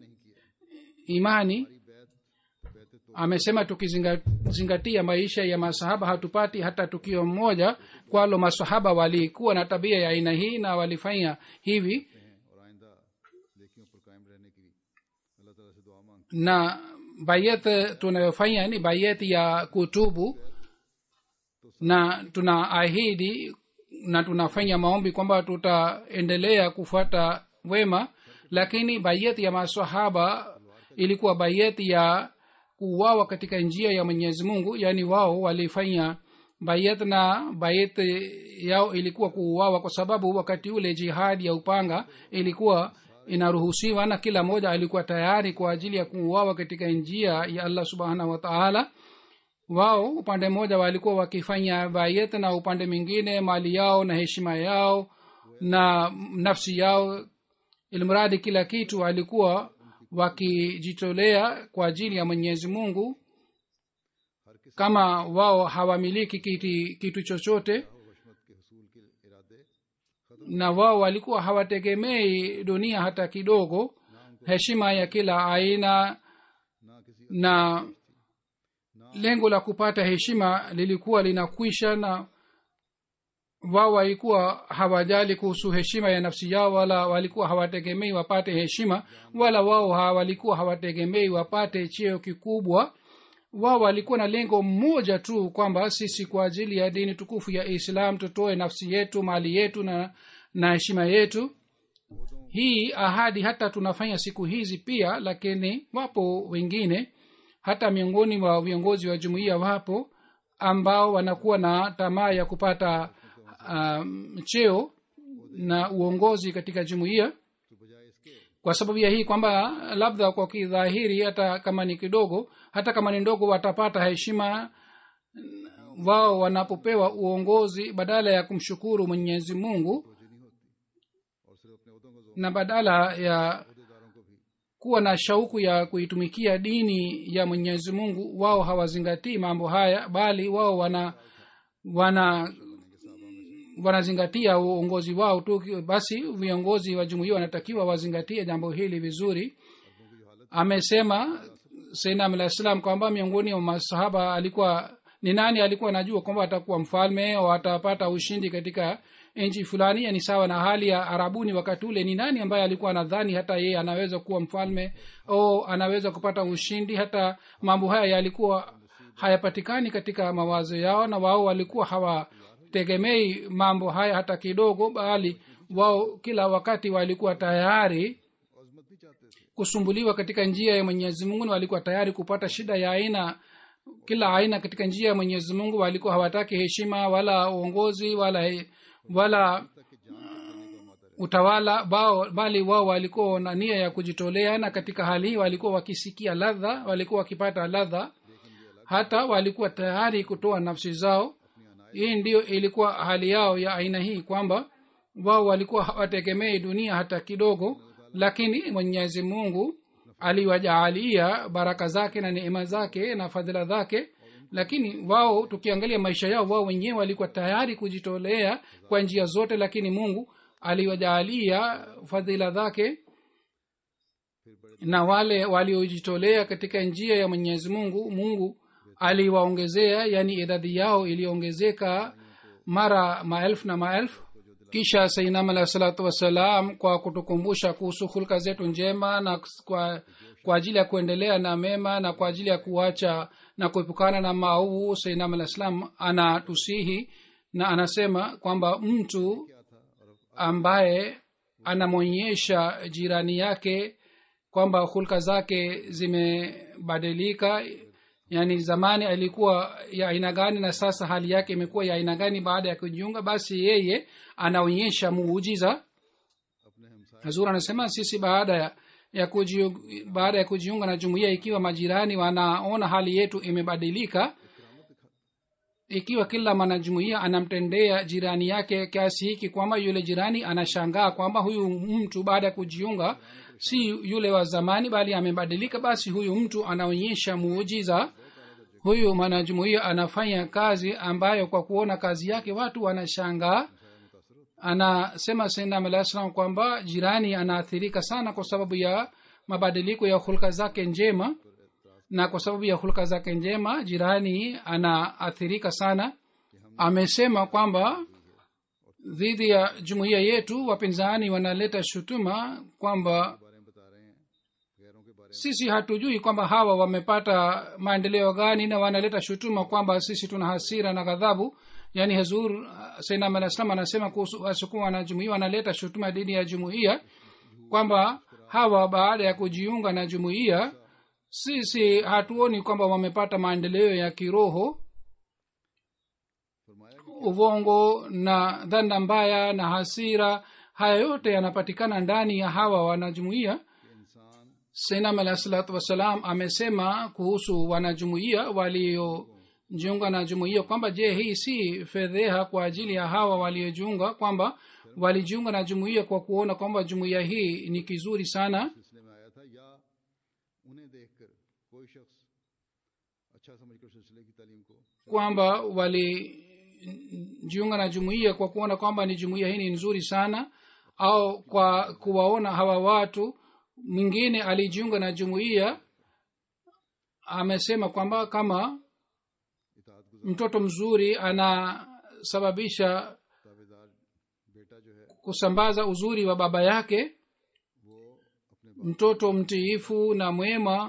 imani amesema tukizingatia maisha ya masahaba hatupati hata tukio mmoja kwalo masahaba walikuwa na tabia ya aina hii na walifanya hivi हैं और आइंदा लेकियों पर कायम रहने की अल्लाह ताला से दुआ मांगते na bayet tunayofanya ni bayet ya kutubu na tunaahidi na tunafanya maombi kwamba tutaendelea kufuata wema lakini bayet ya masahaba ilikuwa bayet ya kuuawa katika njia ya mwenyezi mungu yaani wao walifanya bayet na bayet yao ilikuwa kuuawa kwa sababu wakati ule jihadi ya upanga ilikuwa inaruhusiwa na kila mmoja alikuwa tayari kwa ajili ya kuuawa katika njia ya allah subhanahu wa taala wao upande mmoja walikuwa wakifanya bayet na upande mwingine mali yao na heshima yao na nafsi yao ilmradi kila kitu walikuwa wakijitolea kwa ajili ya mwenyezi mungu kama wao hawamiliki kiti, kitu chochote वशमत के हसूल के इरादे na wao walikuwa hawategemei dunia hata kidogo heshima ya kila aina ना किसी na lengo la kupata heshima lilikuwa linakwisha na wao walikuwa hawajali kuhusu heshima ya nafsi yao wala walikuwa hawategemei wapate heshima wala wao ha- walikuwa hawategemei wapate cheo kikubwa wao walikuwa na lengo moja tu kwamba sisi kwa ajili ya dini tukufu ya islam tutoe nafsi yetu mali yetu na na heshima yetu hii ahadi hata tunafanya siku hizi pia lakini wapo wengine hata miongoni mwa viongozi wa jumuiya wapo ambao wanakuwa na tamaa ya kupata um, cheo na uongozi katika jumuiya तो बजाय इसके kwa sababu ya hii kwamba labda kwa kidhahiri hata kama ni kidogo hata kama ni ndogo watapata heshima wao wanapopewa uongozi badala ya kumshukuru mwenyezi mungu और सिर्फ अपने उहदों का जोर na badala ya अहदेदारों को भी kuwa na shauku ya kuitumikia dini ya mwenyezi mungu wao hawazingatii mambo haya bali wao wana wana wanazingatia uongozi wao tu basi viongozi wa jumuia wanatakiwa wazingatie jambo hili vizuri amesema sainam alah salam kwamba miongoni mwa masahaba alikuwa ni nani alikuwa anajua kwamba atakuwa mfalme au atapata ushindi katika nchi fulani yani sawa na hali ya arabuni wakati ule ni nani ambaye alikuwa anadhani hata yeye anaweza kuwa mfalme au anaweza kupata ushindi hata mambo haya yalikuwa hayapatikani katika mawazo yao na wao walikuwa hawa hawategemei mambo haya hata kidogo bali wao kila wakati walikuwa tayari अजमत नहीं चाहते थे kusumbuliwa katika njia ya mwenyezi mungu na walikuwa tayari kupata shida ya aina kila aina katika njia ya mwenyezi mungu walikuwa hawataki heshima wala uongozi wala he- wala तक कि जान तक देने को माता utawala bao bali wao walikuwa na nia ya kujitolea na katika hali hii walikuwa wakisikia ladha walikuwa wakipata ladha hata walikuwa tayari kutoa nafsi zao hii ndiyo ilikuwa hali yao ya aina hii kwamba wao walikuwa hawategemei dunia hata kidogo lakini mwenyezi mungu aliwajaalia baraka zake na neema zake na fadhila zake lakini wao tukiangalia maisha yao wao wenyewe walikuwa tayari kujitolea kwa njia zote lakini mungu aliwajaalia fadhila zake na wale waliojitolea katika njia ya mwenyezi mungu mungu aliwaongezea yani idadi yao iliongezeka mara maelfu na maelfu kisha sainam alahi salatu wassalam kwa kutukumbusha kuhusu hulka zetu njema na kwa, kwa ajili ya kuendelea na mema na kwa ajili ya kuacha na kuepukana na maovu sainam alah salam anatusihi na anasema kwamba mtu ambaye anamwonyesha jirani yake kwamba hulka zake zimebadilika yaani zamani alikuwa ya aina gani na sasa hali yake imekuwa ya aina gani baada ya kujiunga basi yeye anaonyesha muujiza अपने हमसाय hazur anasema sisi baada ya ya kujiunga, baada ya kujiunga na jumuiya ikiwa majirani wanaona hali yetu imebadilika ikiwa kila mwanajumuiya anamtendea jirani yake kiasi hiki kwamba yule jirani anashangaa kwamba huyu mtu baada ya kujiunga si yule wa zamani bali amebadilika basi huyu mtu anaonyesha muujiza huyu mwanajumuiya anafanya kazi ambayo kwa kuona kazi yake watu wanashangaa anasema sainam alah salam kwamba jirani anaathirika sana kwa sababu ya mabadiliko ya hulka zake njema na kwa sababu ya hulka zake njema jirani anaathirika sana amesema kwamba dhidi ya jumuiya yetu wapinzani wanaleta shutuma kwamba बारे में बता रहे हैं गैरों के बारे sisi hatujui kwamba hawa wamepata maendeleo gani na wanaleta shutuma kwamba sisi tuna hasira na ghadhabu yaani hazur sainam alah salam anasema kuhusu wasukuma wanajumuia wanaleta shutuma dhidi ya jumuiya kwamba hawa baada ya kujiunga na jumuiya sisi hatuoni kwamba wamepata maendeleo ya kiroho फरमाया कि uvongo na dhana mbaya na hasira haya yote yanapatikana ndani ya hawa wanajumuiya इंसान sainam alah salatu wassalam amesema kuhusu wanajumuiya waliojiunga na jumuiya kwamba je hii si fedheha kwa ajili ya hawa waliojiunga kwamba walijiunga na jumuiya kwa kuona kwamba jumuiya hii ni kizuri sana सिलसिले में आया था या उन्हें देखकर कोई शख्स अच्छा समझकर सिलसिले की तालीम को kwamba walijiunga na jumuiya kwa kuona kwamba ni jumuiya hii ni nzuri sana au kwa kuwaona hawa watu mwingine alijiunga na jumuiya amesema kwamba kama इतात गुजार mtoto mzuri anasababisha ताबेदार बेटा जो है kusambaza uzuri wa baba yake वो अपने बाप mtoto mtiifu na mwema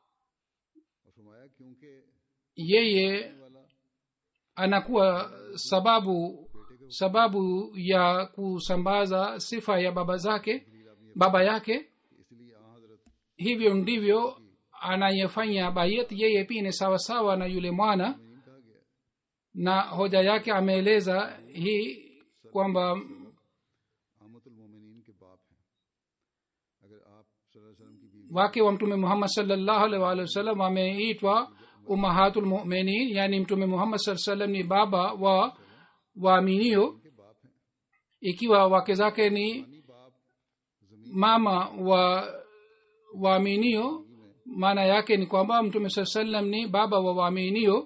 और फरमाया क्योंकि yeye वाला anakuwa sababu sababu ya kusambaza sifa ya baba zake baba yake इसलिए आ हजरत hivyo ndivyo anayefanya bayat yeye pia ni sawasawa na yule mwana मीन कहा गया है na hoja yake ameeleza hii kwamba आमतुल मोमिनीन के बाप हैं अगर आप सल्लल्लाहु अलैहि वसल्लम की बीवी wake wa mtume muhammad salllahu alaihi waalihi wasallam wameitwa umahatul muminin yani mtume muhammad saa salam ni baba wa waaminio के बाप हैं ikiwa wake zake ni यानी बाप जमीन mama wa waaminio maana yake ni kwamba mtume saa salam ni baba wa waaminio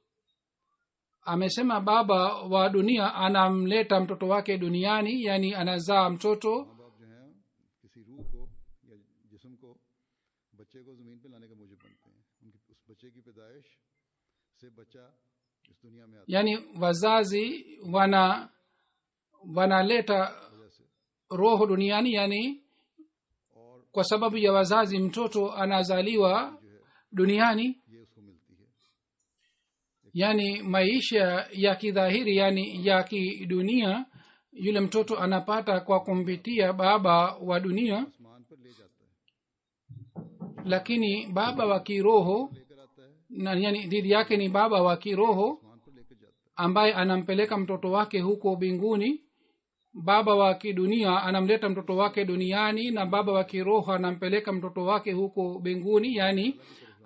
amesema baba wa dunia anamleta mtoto wake duniani yani anazaa mtoto माँ बाप जो हैं किसी रूह को या जिस्म को बच्चे को ज़मीन पे लाने का मूजब बनते हैं उनकी उस बच्चे की पैदाइश से बच्चा इस दुनिया में आता yani wazazi wana wanaleta है वजह से roho duniani yani और kwa sababu ya wazazi mtoto anazaliwa जो है duniani ये उसको मिलती है yaani maisha ya kidhahiri yaani ya kidunia yule mtoto anapata kwa kumpitia baba wa dunia आसमान पर ले जाता है lakini baba wa kiroho लेकर आता है na yani dhidi yake ni baba wa kiroho आसमान पर लेकर जाता ambaye anampeleka mtoto wake huko mbinguni baba wa kidunia anamleta mtoto wake duniani na baba wa kiroho anampeleka mtoto wake huko mbinguni yaani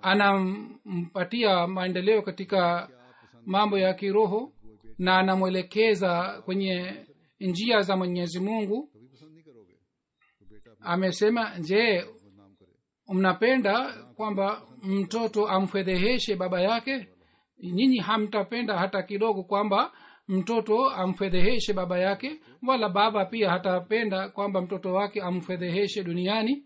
anampatia maendeleo katika mambo ya kiroho na anamwelekeza kwenye njia za mwenyezi mungu है कभी पसंद नहीं करोगे तो बेटा अपना amesema je बदनाम करे mnapenda kwamba mtoto amfedheheshe baba yake nyinyi hamtapenda hata kidogo kwamba mtoto amfedheheshe baba yake wala baba pia hatapenda kwamba mtoto wake amfedheheshe duniani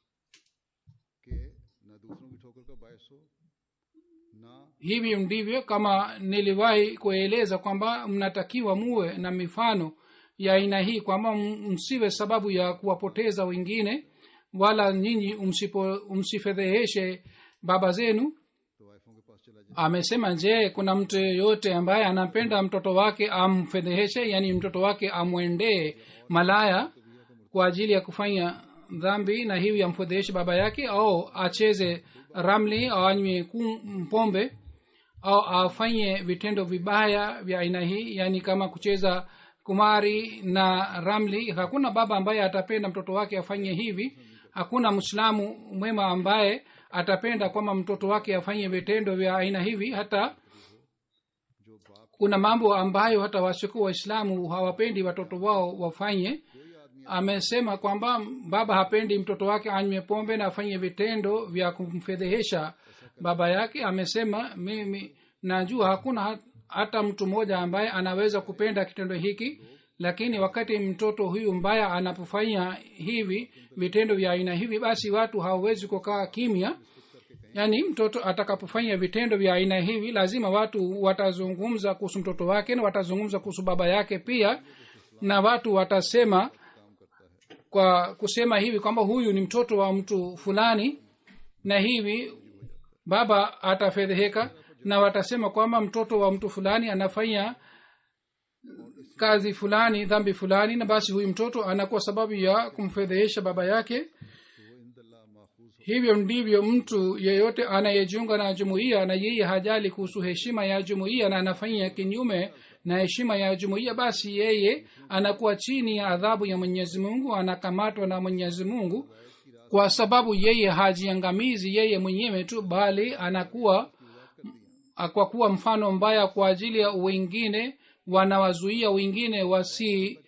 कि न दूसरों की ठोकर का बायस हो ना hivi ndivyo kama niliwahi kueleza kwamba mnatakiwa muwe na mifano ya aina hii kwamba m- msiwe sababu ya kuwapoteza wengine wala nyinyi umsipo- umsifedheheshe baba zenu तो वाइफों के पास चला जाए amesema je kuna mtu yeyote ambaye anapenda mtoto wake amfedheheshe yaani mtoto wake amwendee malaya kwa ajili ya kufanya dhambi na hivi amfedheheshe baba yake au acheze ramli au anywe kum- pombe au afanye vitendo vibaya vya aina hii yaani kama kucheza kumari na ramli hakuna baba ambaye atapenda mtoto wake afanye hivi hakuna mwislamu mwema ambaye atapenda kwamba mtoto wake afanye vitendo vya aina hivi hata जो बाप kuna mambo ambayo hata wasiokuwa waislamu hawapendi watoto wao wafanye कोई आदमी amesema kwamba baba hapendi mtoto wake anywe pombe na afanye vitendo vya kumfedhehesha baba yake amesema mimi najua hakuna hat- hata mtu mmoja ambaye anaweza kupenda kitendo hiki lakini wakati mtoto huyu mbaya anapofanya hivi vitendo vya aina hivi basi watu hawawezi kukaa kimya yaani mtoto atakapofanya vitendo vya aina hivi lazima watu watazungumza kuhusu mtoto wake na watazungumza kuhusu baba yake pia na watu watasema kwa kusema hivi kwamba huyu ni mtoto wa mtu fulani na hivi baba atafedheheka na watasema kwamba mtoto wa mtu fulani anafanya kazi fulani dhambi fulani na basi huyu mtoto anakuwa sababu ya kumfedhehesha baba yake वो इंदल्ला माखूज hivyo ndivyo mtu yeyote anayejiunga na jumuiya na yeye hajali kuhusu heshima ya jumuiya na anafanya kinyume na heshima ya jumuiya basi yeye anakuwa chini ya adhabu ya mwenyezi mungu anakamatwa na mwenyezi mungu kwa sababu yeye hajiangamizi yeye mwenyewe tu bali anakuwa kwa kuwa mfano mbaya kwa ajili ya wengine wanawazuia wengine wasi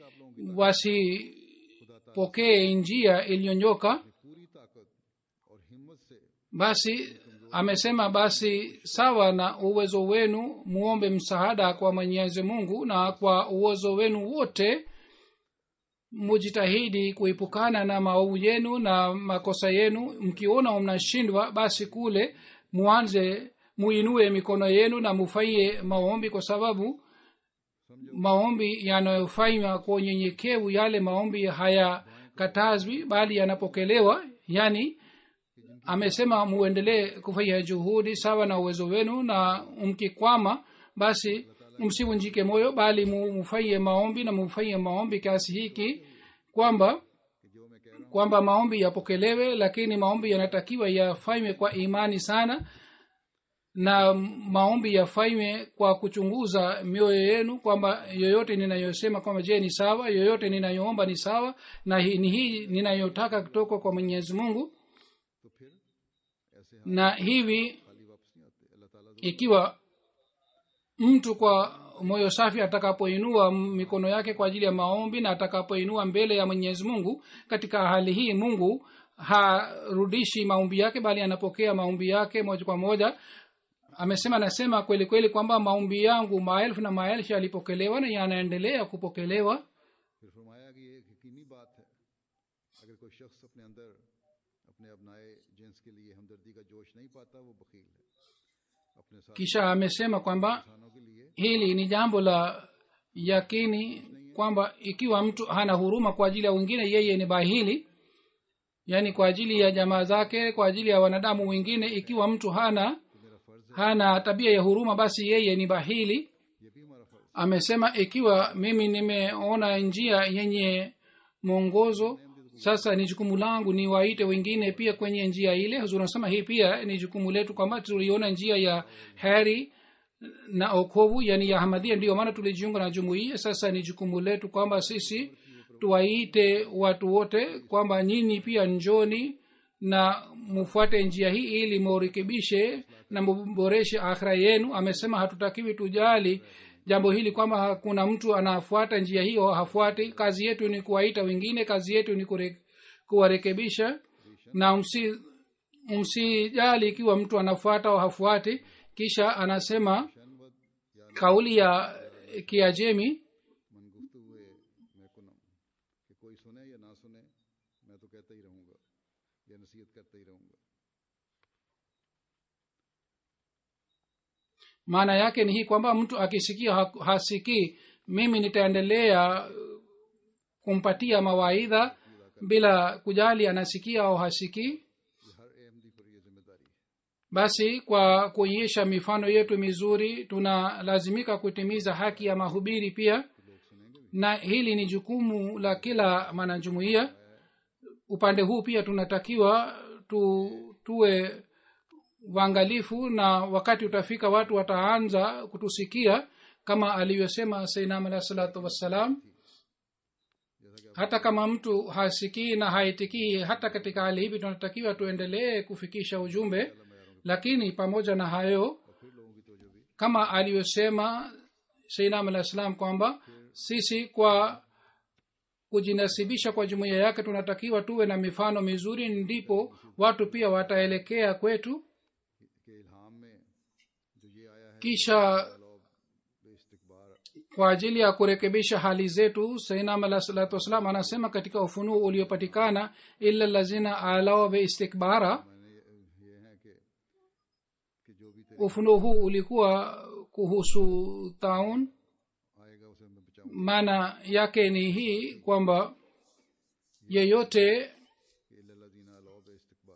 wasipokee njia iliyonyoka पूरी ताकत और हिम्मत से basi amesema basi sawa na uwezo wenu muombe msaada kwa mwenyezi mungu na kwa uwezo wenu wote mujitahidi kuepukana na maovu yenu na makosa yenu mkiona mnashindwa basi kule muanze muinue mikono yenu na mufanye maombi kwa sababu maombi yanayofanywa kwa unyenyekevu yale maombi hayakatazwi bali yanapokelewa yani amesema muendelee kufanya juhudi sawa na uwezo wenu na mkikwama basi msivunjike moyo bali mu- mufanye maombi na mufanye maombi kiasi hiki kwamba कि जो मैं कह रहा kwamba maombi yapokelewe lakini maombi yanatakiwa yafanywe kwa imani sana na maombi yafanywe kwa kuchunguza mioyo yenu kwamba yoyote ninayosema kwamba je ni sawa yoyote ninayoomba ni sawa na hii ni hii ninayotaka kutoka kwa mwenyezi mungu हूं तो फिर ऐसे हाथ na hivi खाली वापस नहीं आते अल्लाह ताला ikiwa mtu kwa moyo safi atakapoinua mikono yake kwa ajili ya maombi na atakapoinua mbele ya mwenyezi mungu katika hali hii mungu harudishi maombi yake bali anapokea maombi yake moja kwa moja amesema anasema kweli kweli kwamba maombi yangu maelfu na maelfu yalipokelewa na yanaendelea kupokelewa फिर फरमाया कि ये एक यकीनी बात है अगर कोई शख्स अपने अंदर अपने अपनाए जिन्स के लिए हमदर्दी का जोश नहीं पाता वो बकील है अपने साथ kisha amesema kwamba इंसानों के लिए hili ni jambo la yakini kwamba ikiwa mtu hana huruma kwa ajili ya wengine yeye ni bahili yaani kwa ajili ya jamaa zake kwa ajili ya wanadamu wengine ikiwa mtu hana तो मेरा फर्ज hana tabia ya huruma basi yeye ni bahili ये भी हमारा फर्ज amesema ikiwa mimi nimeona njia yenye mwongozo sasa ni jukumu langu ni waite wengine pia kwenye njia ile huzuri anasema hii pia ni jukumu letu kwamba tuliona njia ya heri na okovu yani ya hamadia ndiyo maana tulijiunga na jumuiya sasa ni jukumu letu kwamba sisi tuwaite watu wote kwamba nyinyi pia njoni na mufuate njia hii ili murekebishe na muboreshe akhira yenu amesema hatutakiwi tujali jambo hili kwamba hakuna mtu anafuata njia hiyo hafuati kazi yetu ni kuwaita wengine kazi yetu ni kure- kuwarekebisha na msi msijali ikiwa mtu anafuata au hafuati kisha anasema शनवद या kauli ya kiajemi मन गुफ्तु हुए मैं कुनम कि कोई सुने या ना सुने मैं तो कहता ही रहूंगा या नसीहत करता ही रहूंगा maana yake ni hii kwamba mtu akisikia ha- hasikii mimi nitaendelea kumpatia mawaidha bila kujali anasikia au hasikii ये हर अहमदी पर ये जिम्मेदारी है basi kwa kuonyesha mifano yetu mizuri tunalazimika kutimiza haki ya mahubiri pia लोग सुनेंगे भी na hili ni jukumu la kila mwanajumuiya upande huu pia tunatakiwa tu, tuwe waangalifu na wakati utafika watu wataanza kutusikia kama alivyosema sainam alahi salatu wassalam जैसा कि hata kama mtu hasikii na haitikii hata katika hali hivi tunatakiwa tuendelee kufikisha ujumbe lakini pamoja na hayo और फिर लोगों की तोजो भी kama alivyosema sainam alah salam kwamba sisi kwa kujinasibisha kwa jumuiya yake tunatakiwa tuwe na mifano mizuri ndipo watu pia wataelekea kwetu के इल्हाम में जो ये आया है kisha लोग बेइस्तकबार kwa ajili ya kurekebisha hali zetu sainam alah salatu wassalam anasema katika ufunuo uliopatikana illa lazina alawa beistikbara मैंने ये, ये है कि कि जो भी तेरे ufunuo huu ulikuwa kuhusu taun आएगा उसे मैं बचाऊं maana yake ni hii kwamba yeyote कि इल्लल्लाज़ीना अलाउ बेइस्तकबार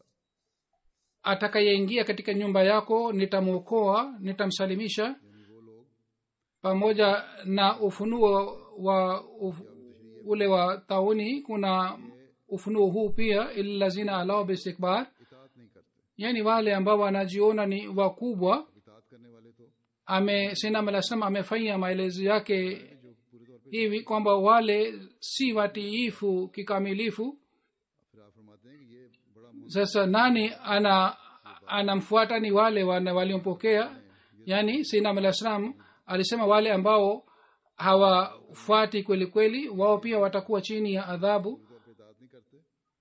atakayeingia katika nyumba yako nitamwokoa nitamsalimisha यानी वो लोग pamoja na ufunuo wa uf, ule wa tauni kuna ufunuo huu pia ilazina alao bistikbar इतात नहीं करते yani wale ambao wanajiona ni wakubwa अब इतात करने वाले तो ame sinam alah salam amefanya maelezo yake जो पूरे तौर पे hivi kwamba wale si watiifu kikamilifu फिर आप फरमाते हैं कि ये बड़ा मुन- sasa nani ana anamfuata ni wale wana- waliompokea yani sinam alah salam alisema wale ambao hawafuati kweli kweli wao pia watakuwa chini ya adhabu तौर पे इतात नहीं करते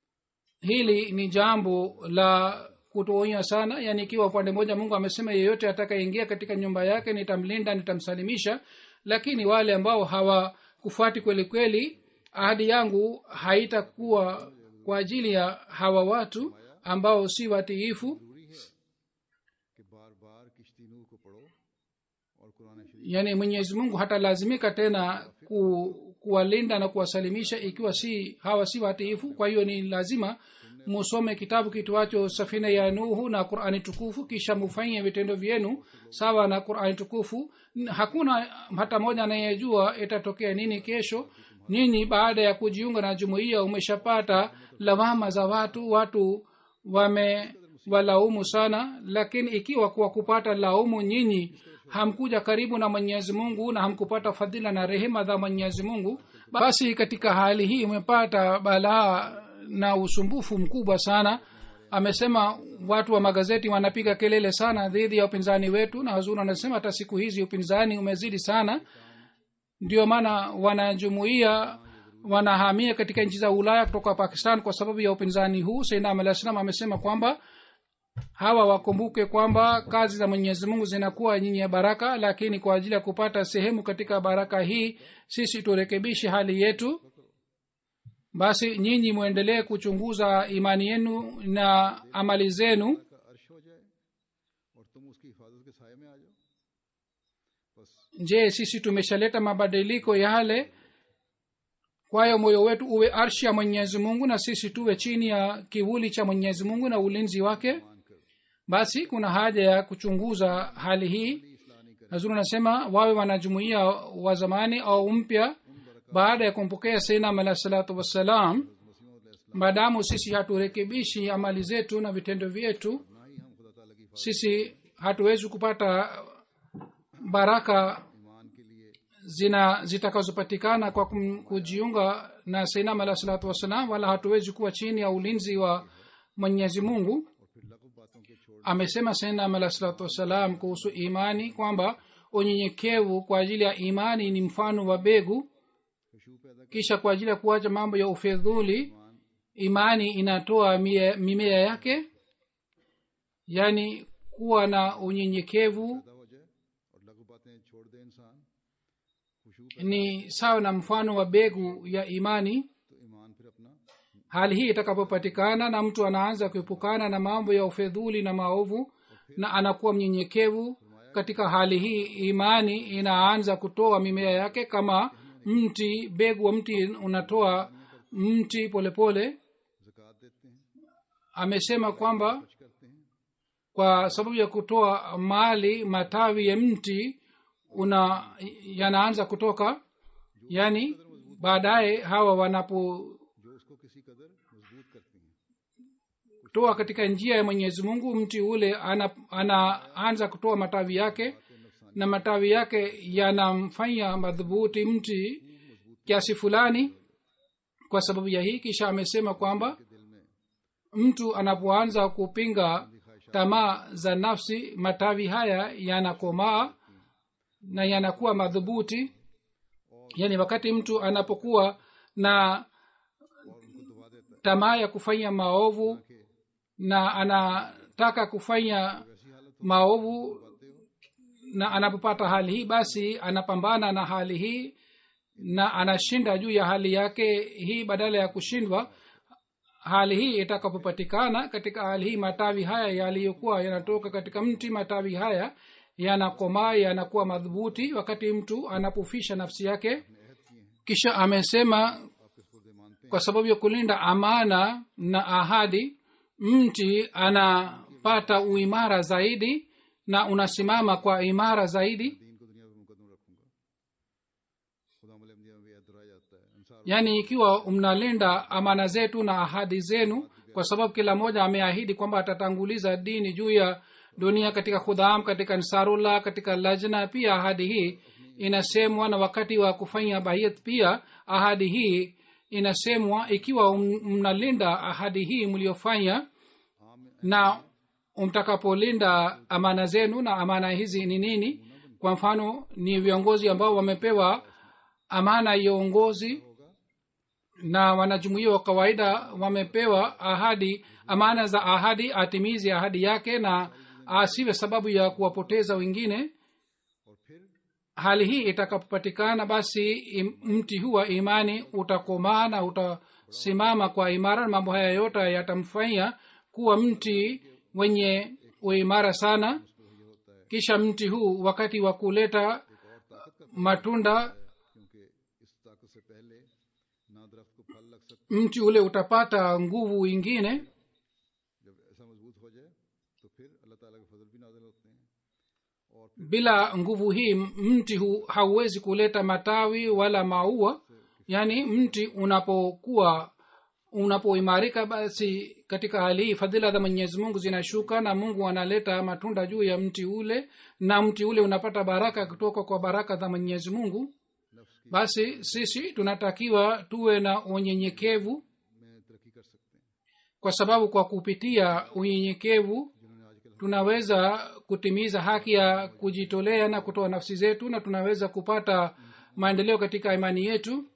hili ni jambo la kutoonya sana yaani ikiwa upande mmoja mungu amesema yeyote atakayeingia katika nyumba yake nitamlinda nitamsalimisha lakini wale ambao hawakufuati kweli kweli ahadi yangu haitakuwa kwa ajili ya hawa watu ambao si watiifu जरूरी है कि बार बार किश्ती नूह को पढ़ो और कुरान शरीफ yaani mwenyezi mungu hatalazimika tena ku, kuwalinda na kuwasalimisha ikiwa si hawa si watiifu kwa hiyo ni lazima musome kitabu kitwacho safina ya nuhu na qurani tukufu kisha mufanye vitendo vyenu sawa na qurani tukufu N- hakuna hata moja anayejua itatokea nini kesho nyinyi baada ya kujiunga na jumuiya umeshapata lawama za watu watu wamewalaumu sana lakini ikiwa kwa kupata laumu nyinyi hamkuja karibu na mwenyezi mungu na hamkupata fadhila na rehema za mwenyezi mungu basi katika hali hii umepata balaa na usumbufu mkubwa sana amesema watu wa magazeti wanapiga kelele sana dhidi ya upinzani wetu na hazuri anasema hata siku hizi upinzani umezidi sana ndio maana wanajumuia wanahamia katika nchi za ulaya kutoka pakistan kwa sababu ya upinzani huu sainam alah salam amesema kwamba hawa wakumbuke kwamba kazi za mwenyezi mungu zinakuwa nyinyi ya baraka lakini kwa ajili ya kupata sehemu katika baraka hii sisi turekebishe hali yetu basi nyinyi mwendelee kuchunguza imani yenu na amali zenu का अर्श हो जाए और तुम उसकी हिफाजत के साय में आ जाओ बस je sisi tumeshaleta mabadiliko yale kwayo moyo wetu uwe arshi ya mwenyezi mungu na sisi tuwe chini ya kivuli cha mwenyezi mungu na ulinzi wake मान कर basi kuna haja ya kuchunguza hali hii इसलाह नहीं करें nazuri anasema wawe wanajumuia wa zamani au mpya baada ya kumpokea seinam alah salatu wassalam maadamu sisi haturekebishi amali zetu na vitendo vyetu ना ही हम खुदा ताला की sisi hatuwezi kupata baraka ईमान के लिए zina zitakazopatikana kwa kum- kujiunga na seinam alah salatu wassalam wala hatuwezi kuwa chini ya ulinzi wa mwenyezi mungu और फिर लघु बातों के छोड़ amesema seinam alah salatu wassalam kuhusu imani kwamba unyenyekevu kwa ajili ya imani ni mfano wa begu खुशबू पैदा kisha kwa ajili ya kuacha mambo ya ufedhuli imani inatoa mie- mimea yake yaani kuwa na unyenyekevu पैदा हो जाए और लघु बातें छोड़ दे इंसान खुशबू ni sawa na mfano wa begu ya imani तो ईमान फिर अपना hali hii itakapopatikana na mtu anaanza kuepukana na mambo ya ufedhuli na maovu na anakuwa mnyenyekevu katika hali hii imani inaanza kutoa mimea yake kama mti begu wa mti unatoa mti polepole pole. जक़ात देते हैं amesema kwamba कुछ करते हैं kwa sababu ya kutoa mali matawi ya mti una yanaanza kutoka yaani baadaye hawa wanapotoa जो उसको किसी कदर मजबूत करती हैं katika njia ya mwenyezi mungu mti ule ana- anaanza kutoa matawi yake na matawi yake yanamfanya madhubuti mti kiasi fulani kwa sababu ya hii kisha amesema kwamba दिल में mtu anapoanza kupinga tamaa za nafsi matawi haya yanakomaa na yanakuwa madhubuti yaani wakati mtu anapokuwa na tamaa ya kufanya maovu na anataka kufanya maovu na anapopata hali hii basi anapambana na hali hii na anashinda juu ya hali yake hii badala ya kushindwa hali hii itakapopatikana katika hali hii matawi haya yaliyokuwa yanatoka katika mti matawi haya yanakomaa yanakuwa madhubuti wakati mtu anapofisha nafsi yake kisha amesema kwa sababu ya kulinda amana na ahadi mti anapata uimara zaidi na unasimama kwa imara zaidi दीन को दुनिया में मुकदम रखूंगा खुदा मलमदिया में भी ऐतरा जाता है इंसान yaani ikiwa mnalinda amana zetu na ahadi zenu kwa sababu kila mmoja ameahidi kwamba atatanguliza dini juu ya dunia katika khudham katika nsarullah katika lajna pia ahadi hii inasemwa na wakati wa kufanya bayat pia ahadi hii inasemwa ikiwa m- mnalinda ahadi hii mliofanya na mtakapolinda amana zenu na amana hizi ni nini kwa mfano ni viongozi ambao wamepewa amana ya uongozi na wanajumuia wa kawaida wamepewa ahadi amana za ahadi atimizi ahadi yake na asiwe sababu ya kuwapoteza wengine hali hii itakapopatikana basi im- mti huu wa imani utakomaa na utasimama kwa imara na mambo haya yote yatamfanya kuwa mti wenye uimara sana kisha mti huu wakati wa kuleta matunda क्योंकि इस ताकत से पहले ना दरख्त को फल लग सकता mti ule utapata nguvu ingine जब ऐसा मजबूत हो जाए तो फिर अल्लाह ताला के फजल भी नाजिल होते हैं और bila nguvu hii mti hu hauwezi kuleta matawi wala maua yaani mti unapokuwa unapoimarika basi katika hali hii fadhila za mwenyezi mungu zinashuka na mungu analeta matunda juu ya mti ule na mti ule unapata baraka kutoka kwa baraka za mwenyezi mungu basi sisi tunatakiwa tuwe na unyenyekevu में तरक्की कर सकते हैं kwa sababu kwa kupitia unyenyekevu जिन्होंने आजकल tunaweza kutimiza haki ya kujitolea na kutoa nafsi zetu na tunaweza kupata maendeleo katika imani yetu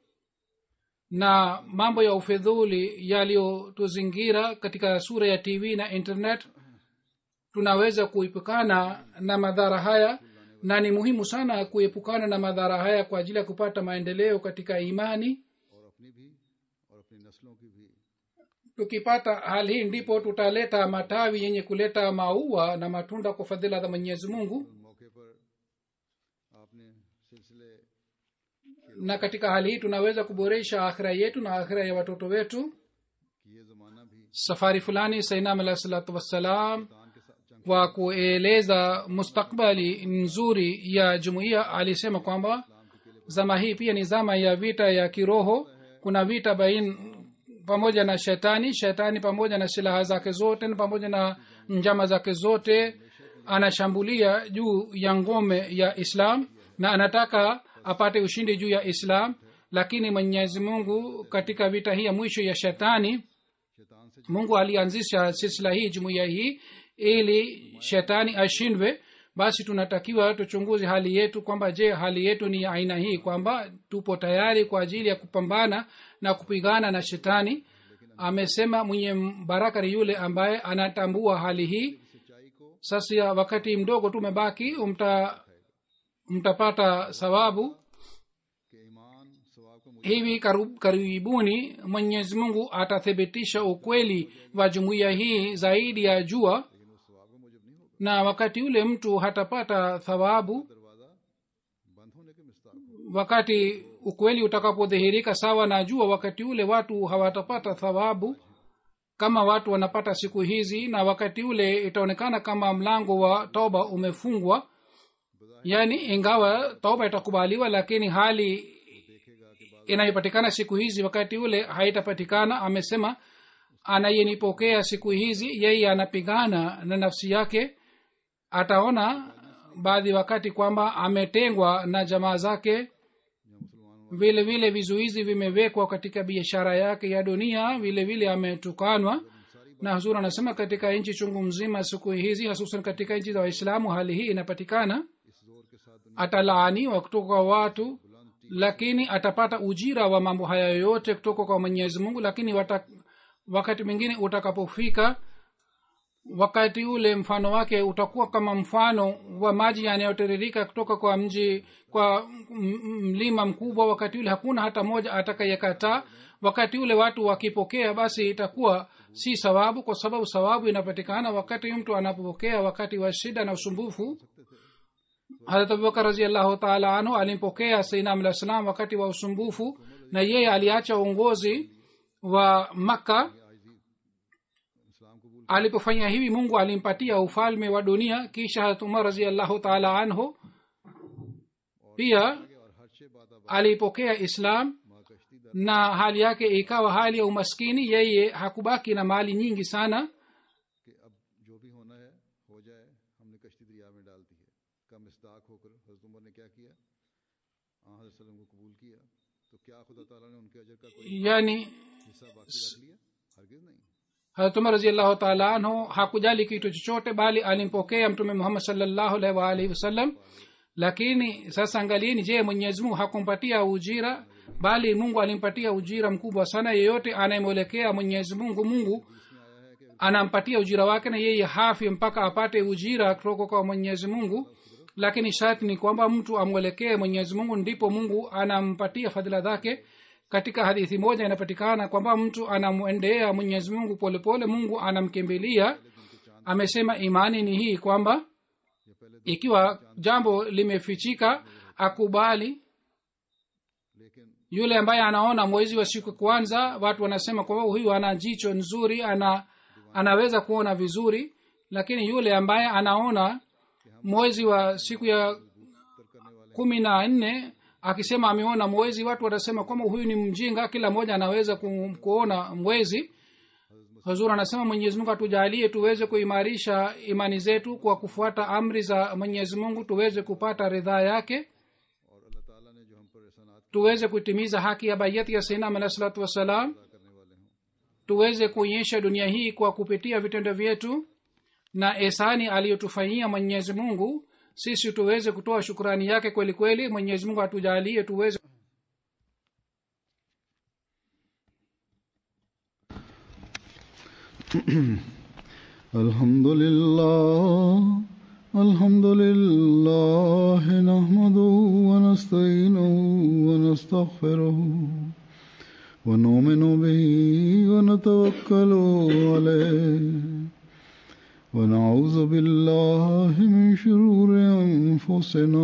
na mambo ya ufedhuli yaliyotuzingira katika sura ya tv na internet tunaweza kuepukana na madhara haya na ni muhimu sana kuepukana na madhara haya kwa ajili ya kupata maendeleo katika imani और अपनी भी और अपनी नस्लों की भी tukipata hali hii ndipo tutaleta matawi yenye kuleta maua na matunda kwa fadhila za mwenyezi mungu उन मौके पर आपने सिलसिले na katika hali hii tunaweza kuboresha akhira yetu na akhira ya watoto wetu कि ये ज़माना भी safari fulani sainam alah salatu wassalam दान के साथ जंग wa kueleza mustakbali nzuri ya jumuiya alisema kwamba zama hii pia ni zama ya vita ya kiroho kuna vita bain pamoja na shetani shetani pamoja na silaha zake zote na pamoja na njama zake zote anashambulia juu ya ngome ya islam na anataka apate ushindi juu ya islam lakini mwenyezi mungu katika vita hii ya mwisho ya shetani mungu alianzisha silsila hii jumuiya hii ili shetani ashindwe basi tunatakiwa tuchunguze hali yetu kwamba je hali yetu ni ya aina hii kwamba tupo tayari kwa ajili ya kupambana na kupigana na shetani amesema mwenye baraka ni yule ambaye anatambua hali hii sasa wakati mdogo tumebaki umta mtapata sababu कि ईमान सवाब को hivi karu- karibuni mwenyezi mungu atathibitisha ukweli wa jumuiya hii zaidi ya jua लेकिन उस सवाब को मुजब नहीं होगा na wakati ule mtu hatapata thawabu दरवाजा बंद होने के मिस्ताक होगा। wakati ukweli utakapodhihirika sawa na jua wakati ule watu hawatapata thawabu kama watu wanapata siku hizi na wakati ule itaonekana kama mlango wa toba umefungwa yaani ingawa toba itakubaliwa lakini hali inayopatikana siku hizi wakati ule haitapatikana amesema anayenipokea siku hizi yeye anapigana na nafsi yake ataona baadhi wakati kwamba ametengwa na jamaa zake vile vile vizuizi vimewekwa katika biashara yake ya dunia vile vile ametukanwa na huzur anasema katika nchi chungu mzima siku hizi hasusan katika nchi za waislamu hali hii inapatikana इस जोर के साथ दुनिया atalaaniwa kutoka kwa watu lakini atapata ujira wa mambo haya yote kutoka kwa mwenyezi mungu lakini wata, wakati mwingine utakapofika wakati ule mfano wake utakuwa kama mfano wa maji yanayotiririka kutoka kwa mji kwa m- m- mlima mkubwa wakati ule hakuna hata moja atakayekataa wakati ule watu wakipokea basi itakuwa si sawabu kwa sababu sawabu inapatikana wakati mtu anapopokea wakati wa shida na usumbufu harat abubakar raziallahu taala anhu alimpokea sainam alah salam wakati wa usumbufu na yeye aliacha uongozi wa makka इस्लाम कबूल alipofanya hivi mungu alimpatia ufalme wa dunia kisha harat umar raziallahu taala anhu pia किया और हर शे बात अब alipokea islam माँ कश्ती दर na hali yake ikawa hali ya umaskini yeye hakubaki na mali nyingi sana कि अब जो भी होना है हो जाए हमने कश्ती दरिया में डाल दी है का मिस्ताक होकर हजरत उमर ने क्या किया हाँ हजरत सल्लम को कबूल किया तो क्या खुदा ताला ने उनके अजर का कोई yani हिस्सा बाकी रख लिया हरगिज नहीं harat umar raziallahu taala anhu hakujali kitu chochote bali alimpokea mtume muhammad salllahu alaihi waalihi wasallam lakini sasa angalieni je mwenyezi mungu hakumpatia ujira bali mungu alimpatia ujira mkubwa sana yeyote anayemwelekea mwenyezi mungu mungu anampatia ujira wake na yeye hafi mpaka apate ujira kutoka kwa mwenyezi mungu lakini sharti ni kwamba mtu amwelekee mwenyezi mungu ndipo mungu anampatia fadhila zake katika hadithi moja inapatikana kwamba mtu anamwendea mwenyezi mungu polepole mungu anamkimbilia amesema imani ni hii kwamba ikiwa jambo limefichika akubali लेकिन yule ambaye anaona mwezi wa siku kwanza watu wanasema kwamba huyu ana jicho nzuri ana anaweza kuona vizuri lakini yule ambaye anaona mwezi wa siku ya kumi na nne akisema ameona mwezi watu watasema kwamba huyu ni mjinga kila mmoja anaweza ku, kuona mwezi huzur anasema mwenyezi mungu atujalie tuweze kuimarisha imani zetu kwa kufuata amri za mwenyezi mungu tuweze kupata ridhaa yake और अल्लाह ताला ने जो हम पर एहसानात tuweze kutimiza haki ya bayati ya sainam alahi salatu wassalam अदा करने वाले हों tuweze kuonyesha dunia hii kwa kupitia vitendo vyetu na esani aliyotufanyia mwenyezi mungu sisi tuweze kutoa shukrani yake kweli kweli mwenyezi mungu atujalie tuweze الحمد لله الحمد لله نحمده ونستعينه ونستغفره ونؤمن به ونتوكل عليه ونعوذ بالله من شرور انفسنا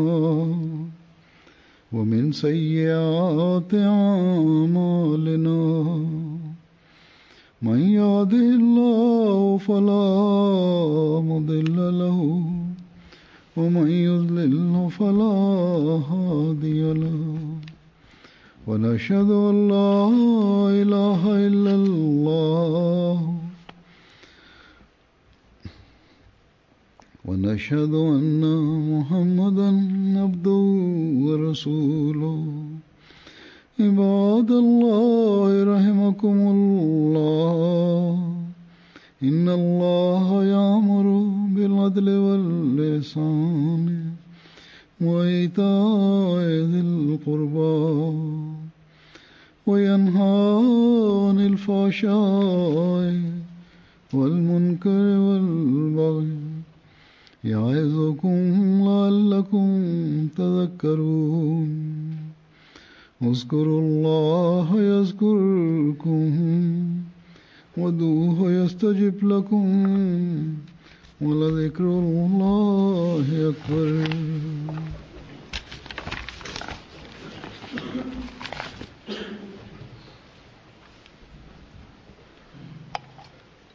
ومن سيئات اعمالنا من يهده الله فلا مضل له ومن يضلله فلا هادي له ونشهد ان لا اله الا الله ونشهد ان محمدا عبده ورسوله عباد الله رحمكم الله إن الله يأمر بالعدل واللسان وإيتاء ذي القربى وينهى عن الفحشاء والمنكر والبغي يعظكم لعلكم تذكرون اذكروا الله يذكركم ودوه يستجب لكم ولذكر الله أكبر